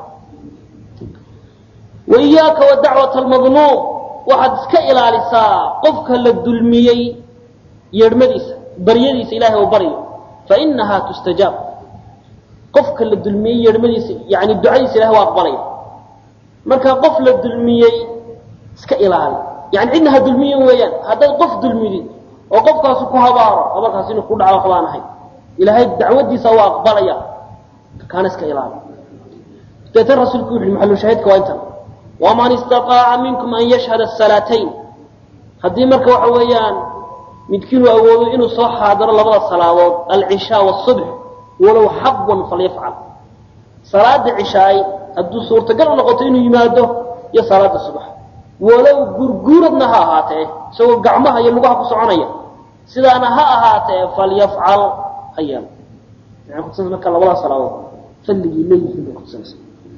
wa iyaaka wa dacwata almadluum waxaad iska ilaalisaa qofka la dulmiyey yeedhmadiisa baryadiisa ilahay oo baryo fainahaa tustajaab qofka la dulmiyey yeedhmadiisa yani ducadiisa ilahay waa aqbalaya marka qof la dulmiyey iska ilaali yani cidna ha dulmiyen weeyaan haddaad qof dulmidid oo qofkaasu ku habaaro habarkaas inuu ku dhaco waxbaan ahay ilaahay dacwadiisa waa aqbalaya kaana iska ilaali deetan rasuulku wuxu maxalushaahidka waa intan waman istaaaca minkum an yashhada salaatayn haddii marka waxa weeyaan midkiinuu awoodo inuu soo xaadiro labada salaadood alcishaa wاsubx walow xabwan falyafcal salaada cishaay hadduu suurtagal u noqoto inuu yimaado iyo salaada subax walow gurguuradna ha ahaatee isagoo gacmaha iyo lugaha ku soconaya sidaana ha ahaatee falyafcal ha yeelo maxay kutusanaysa marka labada salaadood fadligii leeyihiin bay kutusanaysa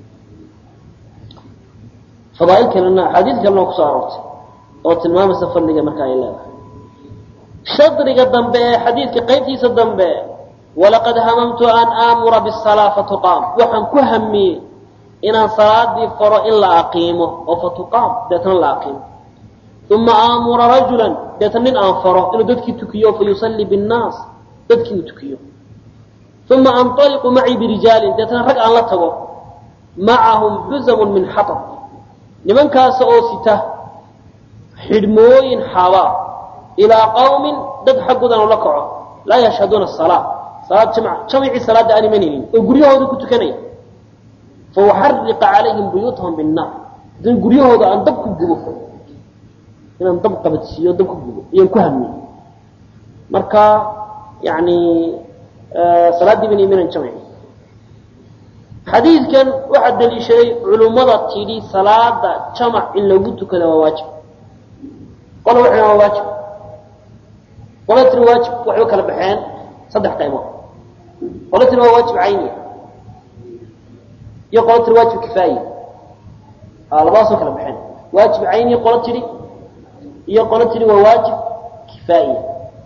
fadaail kalena axaadiid kalena kusoo aroortay oo tilmaamaysa fadliga marka ay leedahay shadriga dambe ee xadiidka qaybtiisa dambe walaqad hamamtu an aamura bisalaa fatuqaam waxaan ku hamiyey inaan salaadii faro in la aqiimo oo fatuqaam deetna la aqiimo uma aamura rajulan deetna nin aan faro inuu dadkii tukiyo fayusallii binnaas dadkii uu tukiyo uma anطaliqu macii birijaalin deetna rag aan la tago macahum xuzamun min xatab nimankaas oo sita xidhmooyin xaabaa ilaa qawmin dad xaggoodan la kaco laa yashhaduuna salaa salaad jamc jamcii salaadda aan imanaynin oo guryahooda ku tukanaya fauxariqa calayhim buyuutahum binnaar haddana guryahooda aan dab ku gubo inaan dab qabadsiiyo dab ku gubo ayaan ku hamiyey marka yani salaaddii bana imanan jamci xadiidkan waxaa daliishaday culummada tidhi salaada jamac in lagu tukada waa waajib qola waxay waa waajib qola tiri waajib waxba kala baxeen saddex qaybood qolo tiri waa waajib cayniya iyo qolo tiri waajib kifaayiya labadaasoo kala baxeen waajib cayniya qolo tidhi iyo qolo tidhi waa waajib kifaa'iya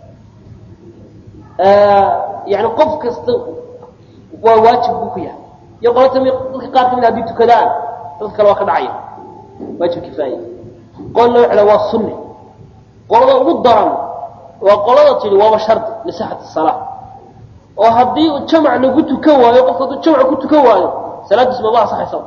yani qof kasta waa waajib buu ku yahay iyo qolo tami dadka qaar kamid hadii tukadaan dadka kale waa ka dhacaya waajib kifaa'iya qol loo xela waa sunni qolada ugu daran waa qolada tidhi waaba shardi lisixati salaa oo haddii jamac lagu tukan waayo qofka hadduu jamac ku tukan waayo salaadiis maba asaxaysa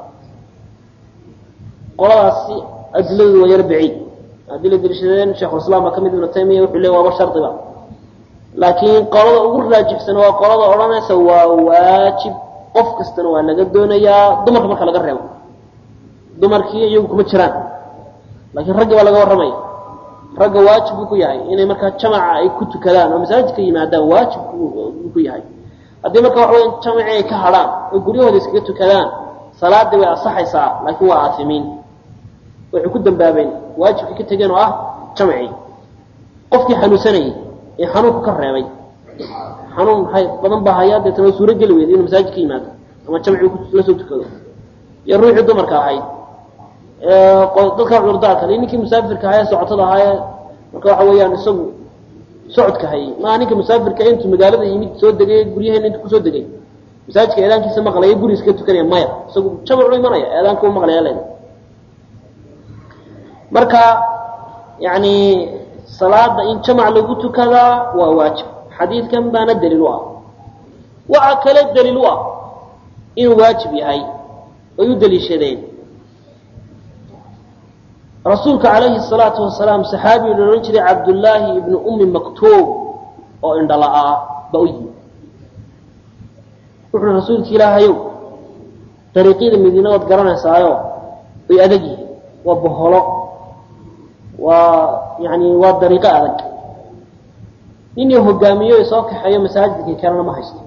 qoladaasi adiladu waa yar baciid haddii la deliishadeen shekhulislaam baa kamid ibnu taymiya wuxuu leey waaba shardiba laakiin qolada ugu raajixsan waa qolada odhanaysa waa waajib qof kastana waa laga doonayaa dumarka marka laga reebo dumarkii iyagu kuma jiraan laakiin raggi baa laga warramaya ragga waajib buu ku yahay inay markaa jamaca ay ku tukadaan oo masaajidka yimaadaan waajib buu ku yahay haddii marka waxa weya jamacii ay ka hadhaan oo guryahooda iskaga tukadaan salaadii way asaxaysaa laakiin waa aafimiin waxay ku dambaabeen waajibkii ka tegeen oo ah jamacii qofkii xanuunsanayay ee xanuunku ka reebay xanuun maxay badan baa hayaa deetana waa suuro geli weyda inuu masaajid ka yimaado ama jamcii la soo tukado iyo ruuxii dumarka ahayd dadka cudurdaarka iyo ninkii musaafirka ahaa ee socotada ahaa marka waxa weeyaan isagu socodka hayay maaha ninka musaafirka intuu magaalada yimid soo degay guryaheena intu kusoo degay masaajidka eedaankiisa maqlaya guri iska tukanaya maya isagu jamacu imanaya eedaanka u maqlaya leeda marka yani salaada in jamac lagu tukadaa waa waajib xadiidkan baana daliil u ah waxaa kale daliil u ah inuu waajib yahay ay u daliishadeen rasuulka calayhi salaatu wasalaam saxaabigu la odhan jiray cabdullaahi ibnu ummi maktuub oo indhala-aa ba u yimi wuxuui rasuulki ilaahayow dariiqyada madiina waad garanaysaayo way adag yihiin waa boholo waa yani waa dariiqo adag ninii hogaamiyo soo kaxeeyo masaajidkii kalena ma haysto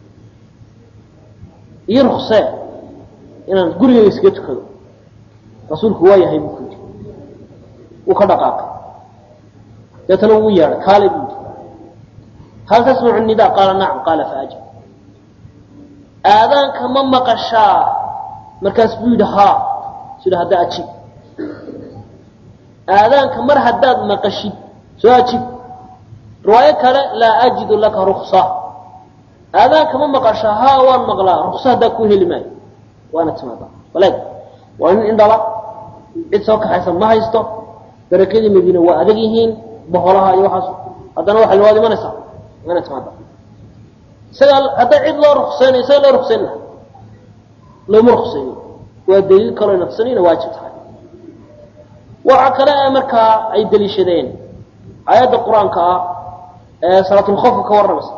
iyo ruksee inaan gurigeyga iskaga tukado rasuulku waa yahay buu ku yidhi wuu ka dhaqaaqay deetana wuu yeedhay kaale buu yidhi hal tasmacu nida qaala nacam qaala faajib aadaanka ma maqashaa markaas buu yidhi haa sida hadda ajib aadaanka mar haddaad maqashid soo ajib riwaayo kale laa ajidu laka ruksa aadaanka ma maqashaa haa waan maqlaa ruksa haddaa ku heli maayo waana timaada walaag waa nin indhala cid soo kaxaysa ma haysto dariiqyadii madiina waa adag yihiin boholaha iyo waxaas haddana waxay waad imanaysaa waana timaada isagaa hadday cid loo rukseynayo isaga loo rukseyn laha looma rukseyno waa daliil kaloo nafsan ina waajib tahay waxa kale ee markaa ay daliishadeen aayadda qur-aanka ah ee salaatulkhofka ka warramaysa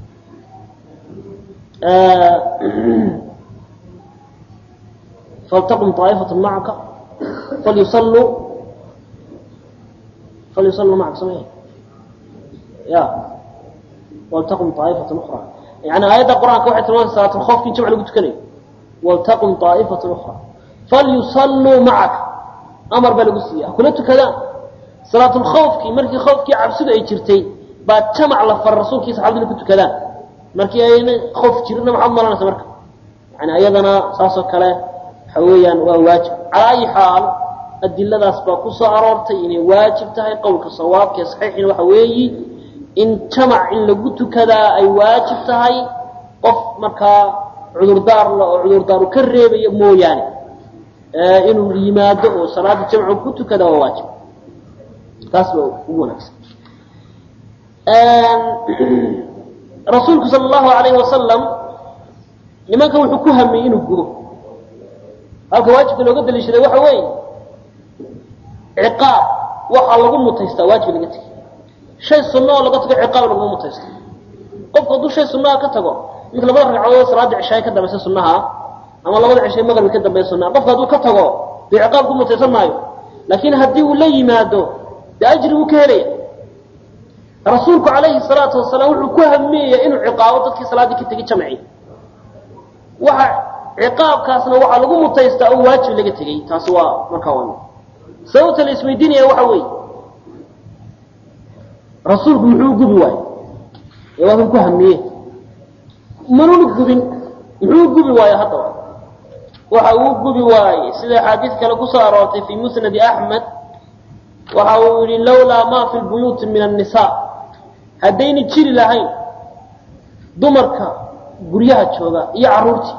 faltaqum طaa'ifat macaka falyusalluu falyusalluu macaka samey ya waltaqum طaa'ifat ukra yani aayadda qur-aanka waxay tilmaamasa salaatulkhofka in jamc lagu tukanayo waltaqum طaa'ifat ukra falyusalluu macaka amar baa lagu siiya ha kula tukadaan salaatulkhawfkii markii khawfkii cabsidu ay jirtay baa jamac la fara rasuulkii saxabadu inay ku tukadaan markii ayna khoof jirina maxaad malanaysa marka yani ayadana saasoo kale waxa weeyaan waa waajib calaa ayi xaal adiladaas baa ku soo aroortay inay waajib tahay qowlka sawaabkae saxiixina waxa weeyi in jamac in lagu tukadaa ay waajib tahay qof markaa cudurdaar la oo cudurdaaru ka reebaya mooyaane inuu yimaado oo salaada jamcu ku tukada waa waajib taas baa ugu wanaagsan rasuulku sal allahu alayhi wasalam nimanka wuxuu ku hamiyey inuu gudo halka waajibka looga daliishaday waxa weeye ciqaab waxaa lagu mutaystaa waajib laga tegay shay sunna oo laga tago ciqaab laguma mutaysto qofku hadduu shay sunnaha ka tago mid labada ragcadood salaada cishaay ka dambaysa sunnaha ama labada cishay maqrbi ka dambeeya sunnaha qofka hadduu ka tago dee ciqaab ku mutaysan maayo laakiin haddii uu la yimaado dee ajri wuu ka helaya rasuulku calayhi salaatu wasalaam wuxuu ku hamiyaya inuu ciqaabo dadkii salaaddii ka tegey jamci waxa ciqaabkaasna waxaa lagu mutaystaa oo waajib laga tegey taasi waa markaa waa sababta la isweydiinaya waxa weeye rasuulku muxuu gubi waayey ee waa kan ku hamiye manuna gubin muxuu gubi waaye haddaba waxa uu gubi waaye sida axaadiis kale kusoo aroortay fii musnadi axmed waxa uu yihi lawlaa ma fi lbuyuuti min annisaa haddayna jiri lahayn dumarka guryaha jooga iyo carruurtii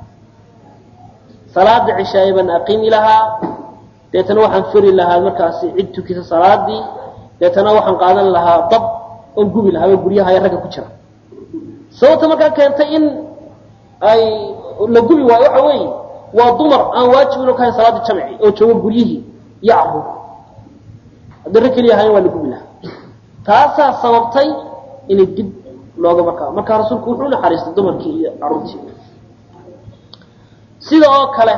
salaada cishaaye baan aqimi lahaa deetana waxaan feri lahaa markaasi cid tukisa salaadii deetana waxaan qaadan lahaa dab oon gubi lahaa oo guryaha ee ragga ku jira sababta markaa keentay in ay la gubi waayo waxa weeye waa dumar aan waajib inu kahayn salaada jamci oo jooga guryihii iyo carruur haddii rag keliya ahayn waa la gubi lahaa taasaa sababtay inay dib looga markaa markaa rasuulku wuxuu naxariistay dumarkii iyo carruurtii sida oo kale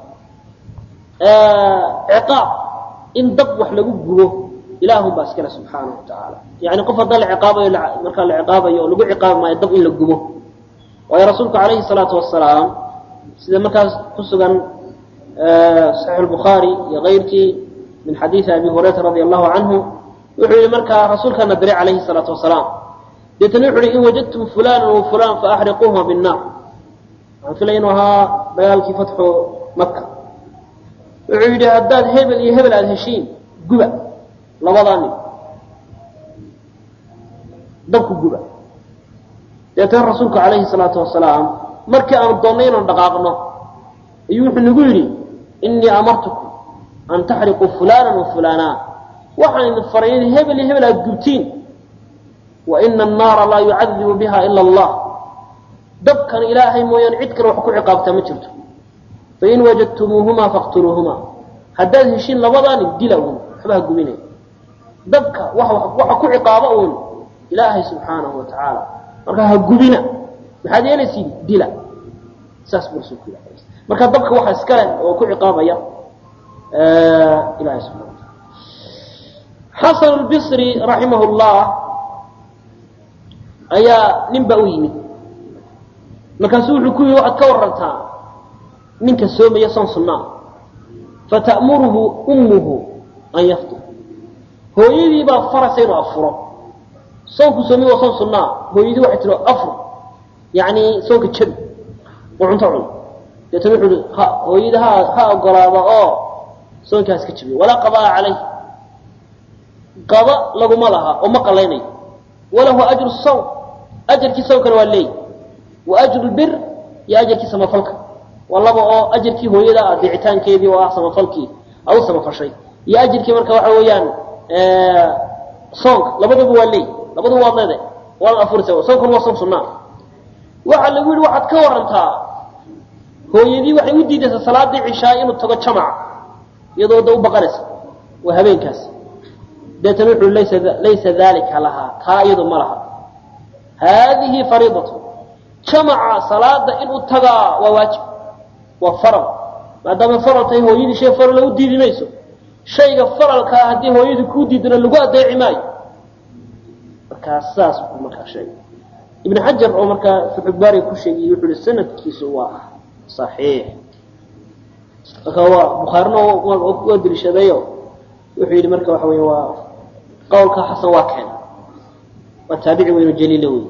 ciqaab in dab wax lagu gubo ilaahun baa iskale subxaanahu wa tacaala yani qof haddaa la ciqaabayo markaa la ciqaabayo oo lagu ciqaabi maayo dab in la gubo waayo rasuulku calayhi salaatu wasalaam sida markaas ku sugan saxiix lbukhaari iyo kayrkii min xadiidi abi hurayra radi allahu canhu wuxuu yihi markaa rasuulkaana diray calayhi salaatu wasalaam deetana wuxu uhi in wajadtum fulana wa fulan faaxriquuhuma binnaar waxaan filaya inuu ahaa dagaalkii fatxu maka wuxuu yidhi haddaad hebel iyo hebel aada heshiin guba labadaa nin dabku guba deetana rasuulku calayhi salaatu wasalaam markii aanu doonnay inaan dhaqaaqno ayuu wuxuu nagu yidhi innii amartukum an taxriquu fulana wa fulana waxaan idin faray in hebel iyo hebel aada gubtiin wa ina annaara laa yucadibu biha ila allah dabkan ilaahay mooyaane cid kale wax ku ciqaabtaa ma jirto fain wajadtumuuhumaa faqtuluuhumaa haddaad heshiin labadaa nin dila uun waxba ha gubinay dabka waxa ku ciqaaba uun ilaahay subxaanahu wa tacaala markaa ha gubina maxaad yeelaysiin dila saas buu rasuulku yidhi marka dabka waxa iska leh oo ku ciqaabaya ilahay subxana wa taala xasan lbisri raximah llah ayaa nin baa u yimid markaasuu wuxuu ku yihi waxaad ka warantaa ninka soomaya soon sunnaa fata'muruhu ummuhu an yaftur hooyadii baa faraysa inuu afuro soonku soomay waa soon sunnaa hooyadii waxay tiri afur yacni soonka jabi oo cunto cun deetana wuxuu ihi ha hooyadii ha ha ogolaada oo soonkaas ka jabiyo walaa qadaa calayh qada laguma laha oo ma qalaynayo walahu ajru sawm ajarkii sawmkana waa leey wa ajru lbir iyo ajarkii samafalka waa laba oo ajarkii hooyada ah deecitaankeedii oo ah samafalkii a u samafashay iyo ajarkii marka waxa weeyaan soonka labaduba waa leey labaduba waad leedahay waad afurisa soonkuna waa soon sunnaa waxaa lagu yihi waxaad ka warantaa hooyadii waxay u diidaysaa salaadii cishaa inuu tago jamaca iyadoo da u baqanaysa waa habeenkaas deetana wuxuu laysa laysa dalika lahaa taa iyadu ma laha haadihi fariidatu jamaca salaada inuu tagaa waa waajib waa faral maadaama faral tahay hooyadii shay farala u diidi mayso shayga faralkaa haddii hooyadii kuu diidana lagu adeeci maayo markaa saas buu markaa sheegay ibn xajar oo markaa fuxubaariga ku sheegayy wuxuu ihi sanadkiisu waa saxiix marka waa bukhaarina waa deliishadayo wuxuu yidhi marka waxa wey waa qowlka xasan waa keen waa taabici weynu jaliila wey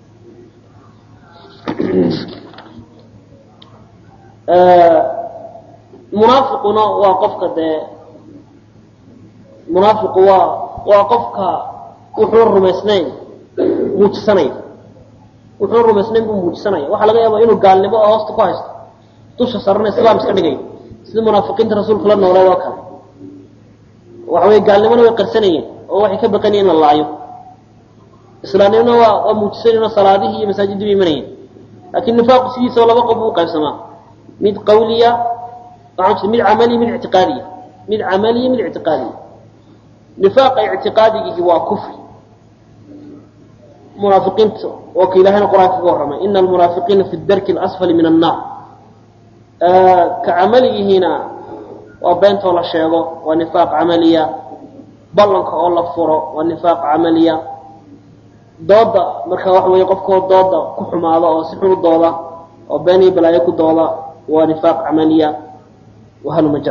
munaafiquna waa qofka dee munaafiqu waa waa qofka wuxuun rumaysnayn muujisanaya wuxuun rumaysnayn buu muujisanaya waxaa laga yaaba inuu gaalnimo oo hoosta ku haysto dusha sarana islaam iska dhigayo sida munaafiqiinta rasuulka la noolayd oo kale waxa wey gaalnimona way qarsanayeen oo waxay ka baqanayeen in la laayo islaamnimona waa waa muujisanayeen oo salaadihii iyo masaajidii bay imanayeen laakiin nifaaqu sidiisaba laba qof buu qaybsamaa mid qawliya waxaan mid camaliya mid ictiqaadiya mid camaliya mid ictiqaadiya nifaaqa ictiqaadigihi waa kufri munaafiqiinta oo ka ilahayna qur-aanka kaga warramay ina almunaafiqiina fi darki alasfali min annaar ka camaligihiina waa beentoo la sheego waa nifaaq camaliya ballanka oo la furo waa nifaaq camaliya dooda marka waxa weeye qofkoo dooda ku xumaada oo si xun u dooda oo been iyo balaayo ku dooda waa nifaaq camaliya wahalmajar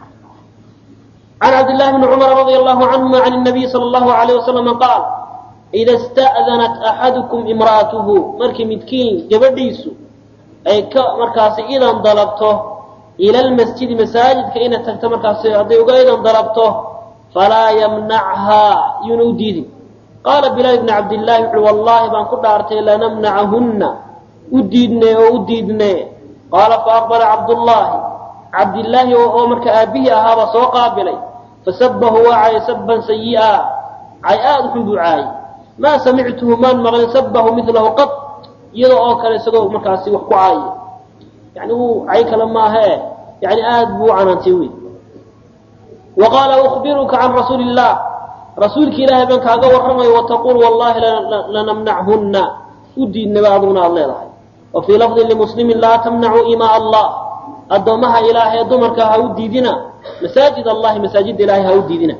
can cabd llahi bni cumar radi allahu canhuma can nabiyi sala allahu alayh wasalama qaal ida ista'danat axadukum imra'atuhu markii midkiin gabadhiisu ay ka markaasi idan dalabto ila lmasjidi masaajidka inay tagto markaasi hadday uga idan dalabto falaa yamnachaa yuuna u diidin qaala bilaal ibni cabdillaahi wuxuui wallaahi baan ku dhaartay lanamnacahunna u diidne oo u diidne qaala faaqbala cabdullaahi cabdillaahi oo marka aabbihii ahaabaa soo qaabilay fasabahu waa caayay sabban sayi'a cay aada xun buu caayay maa samictuhu maan maqlin sabahu milahu qad iyada oo kale isagoo markaasi wax ku caayay yani wuu cay kale maahee yani aad buu u canaantay wey wa qaala ukhbiruka can rasuuli illah rasuulki ilaahay baan kaaga warramayo wataquul wallahi lanamnachunna u diidnaba aduguna aada leedahay wa fii lafdin limuslimin laa tamnacuu imaa allah addoommaha ilaahay dumarka ha u diidina masaajid allahi masaajidda ilahay ha u diidina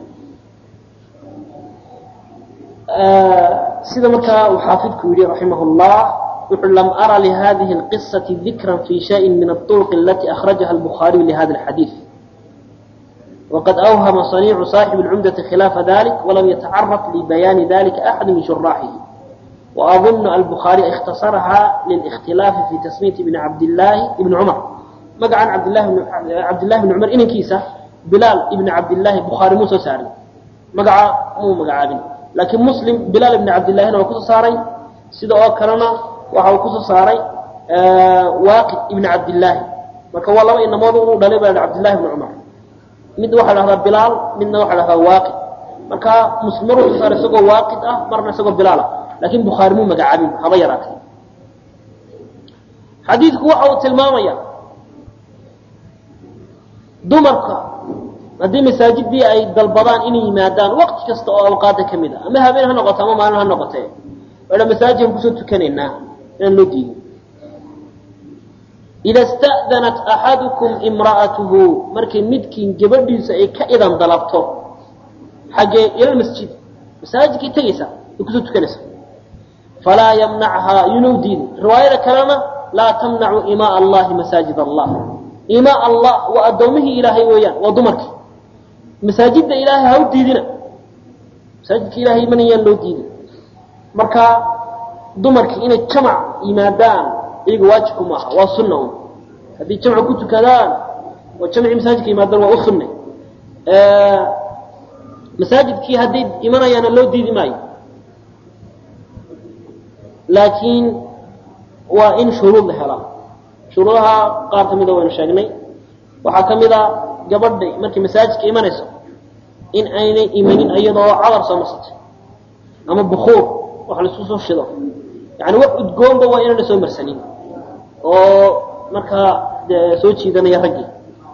sida markaa uu xaafidku yidhi raximah llah wuxuu lam ara lihadihi اlqisati dikra fi shayin min aطurq alati akhrajaha albukhaariyu lihada alxadiid waqad awhama صaniicu صaaxib اlcumdati khilaafa dalik walam yatacaraf libayaani dalika axad min shuraaxihi وأظن البخاري اختصرها للاختلاف في تسمية ابن عبد الله ابن عمر مقعا عبد الله بن عبد الله بن عمر إن كيسة بلال ابن عبد الله بخاري موسى ساري مقعا مو مقعا لكن مسلم بلال ابن عبد الله هنا وكسو ساري سيدا أو كرنا وحاو كسو ساري آه واقد ابن عبد الله marka waa laba inamood uu dhalay baa Cabdullah ibn Umar mid waxa la Bilal midna waxa la Waaqid marka muslim ruux saaray isagoo Waaqid ah marna isagoo Bilal ah laakiin Bukhari muu magacaabin haba yaraatay xadiidku waxa uu tilmaamaya dumarka haddii masaajidii ay dalbadaan inay yimaadaan waqti kasta oo awqaada ka mid ah ama habeen ha noqoto ama maalin ha noqotee waa masaajidkan kusoo tukanaynaa inaan loo diidin ida sta'danat axadukum imra'atuhu markay midkiin gabadhiisa ay ka idan dalabto xaggee ila masjid masaajidkay tegaysa ay kusoo tukanaysa falaa yamnachaa yunuu diidin riwaayada kalena laa tamnacu imaa allahi masaajid allah imaa allah waa addoomihii ilaahay weeyaan waa dumarkii masaajidda ilaahay ha u diidina masaajidka ilaahay manayaan loo diidin marka dumarkii inay jamac yimaadaan iyaga waajibku maaha waa sunna un haddii jamcu ku tukadaan oo jamcii masaajidka yimaadaan waa u sunne masaajidkii hadday imanayaana loo diidi maayo laakiin waa in shuruud la helaa shuruudaha qaar ka mida waynu sheegnay waxaa ka mid a gabadha markay masaajidka imanayso in aynay imanin iyadoo cadar soo marsatay ama bukuur wax laisku soo shido yani wax udgoonba waa inayna soo marsanin oo markaa dee soo jiidanaya raggii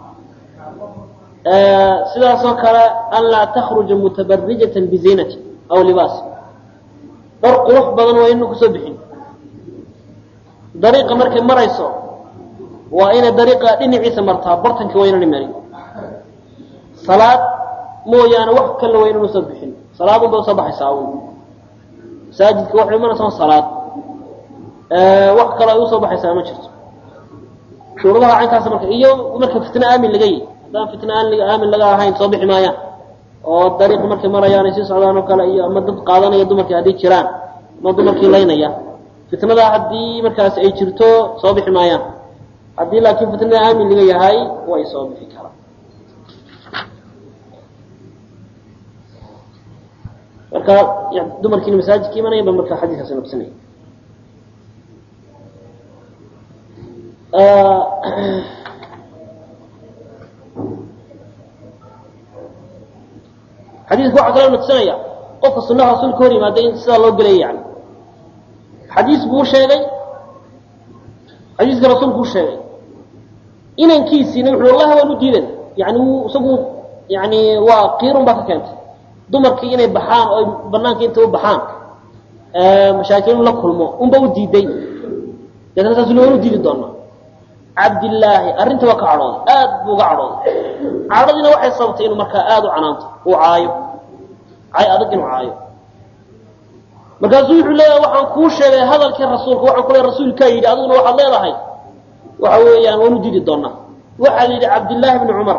sidaasoo kale an laa takhruja mutabarijatan biziinati aw libaas dhar qurux badan waa inayna kusoo bixin dariiqa markay marayso waa inay dariiqa dhinaciisa martaa bartanka waa inayna marin salaad mooyaane wax kale waa inayna soo bixin salaadun bay usoo baxaysaa un masaajidka waxay imanaysaa salaad wax kale ay usoo baxaysaa ma jirto shuruudaha caynkaas marka iyo marka fitna aamin laga yihi haddaan fitna aamin laga ahayn soo bixi maayaan oo dariiq markay marayaan ay sii socdaan oo kale iyo ama dad qaadanaya dumarkii hadday jiraan ama dumarkii laynaya fitnadaa haddii markaas ay jirto soo bixi maayaan haddii laakiin fitnada aamin laga yahay way soo bixi karaan marka dumarkiina masaajidka imanaya ba marka xadiiskaasi nabsanaya xadiidku waxaa kaloo nabsanaya qofka sunaha rasuulka hor yimaada in sidaa loo gelaya yani xadiis buu sheegay xadiiska rasuulku u sheegay inankiisiina wuxu wallahi waan u diidan yani wuu isagu yani waa qiirun baa ka keentay dumarkii inay baxaan oo banaanka inta u baxaan mashaakilin la kulmo unba u diiday deetna saasuna waan u diidi doonaa cabdillaahi arrinta waa ka cadhooday aad buu uga cadhooday cadhadiina waxay sababtay inuu markaa aada u canaanto uu caayo cay adag inuu caayo markaasuu wuxuu leeyahay waxaan kuu sheegay hadalkii rasuulka waxaan ku leeyahay rasuulkaa yidhi adiguna waxaad leedahay waxa weeyaan waan u diidi doonaa waxaa la yidhi cabdillaahi ibnu cumar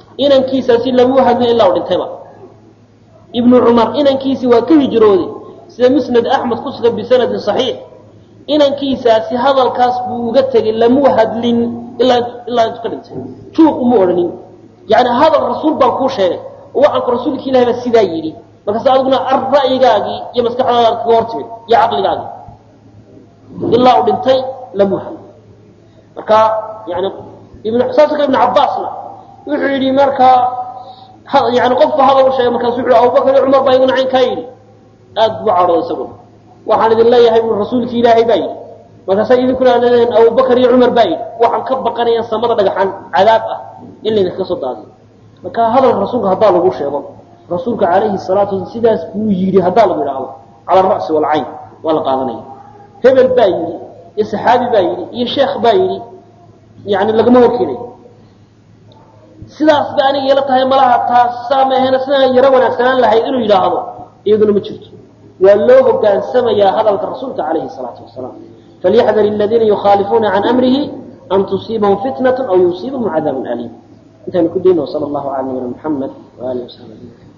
inankiisaasi lamuu hadlin ilaa u dhintayba ibnu cumar inankiisii waa ka hijrooday sida musnad axmed ku sugan bisanadin saxiix inankiisaasi hadalkaas buu uga tegay lamuu hadlin ilaa ilaa intu ka dhintay juuq uma odhanin yani hadal rasuul baan kuu sheegay oo waxaanku rasuulka ilahi baa sidaa yidhi markaas adiguna ar ra'yigaagii iyo maskaxdaadaad kaga hor timid iyo caqligaagii ilaa uu dhintay lamuu hadlin marka yani saasoo kale ibn cabbaasna wuxuu yidhi markaa yani qofku hadal u sheegay markaasu wuxu abubakar iyo cumar baa iguna caynkaa yidhi aad buu cadhooday isaguna waxaan idin leeyahay buu rasuulki ilaahay baa yidhi markaasaa idinkuna leedahen abubakar iyo cumar baa yidhi waxaan ka baqanaya samada dhagaxan cadaab ah in laydinkaga soo daadiyo marka hadalka rasuulka haddaa lagu sheego rasuulka calayhi salaatu wasala sidaas buu yidhi haddaa lagu idhaahdo cala ara'si walcayn waa la qaadanaya hebel baa yidhi iyo saxaabi baa yidhi iyo sheekh baa yidhi yani lagama horkeenayo sidaas ba aniga ila tahay malaha taasaa maahena sidaan yaro wanaagsanaan lahayd inuu yidhaahdo iyaduna ma jirto waa loo hogaansamayaa hadalka rasuulka calayhi salaatu wasalaam falyaxdar aladiina yukhaalifuuna can amrihi an tusiibahum fitnat aw yusiibahum cadaabun aliim intaanu ku dayno sala allahu cala nabina muxamed waalihi wasaxbi ajmaciin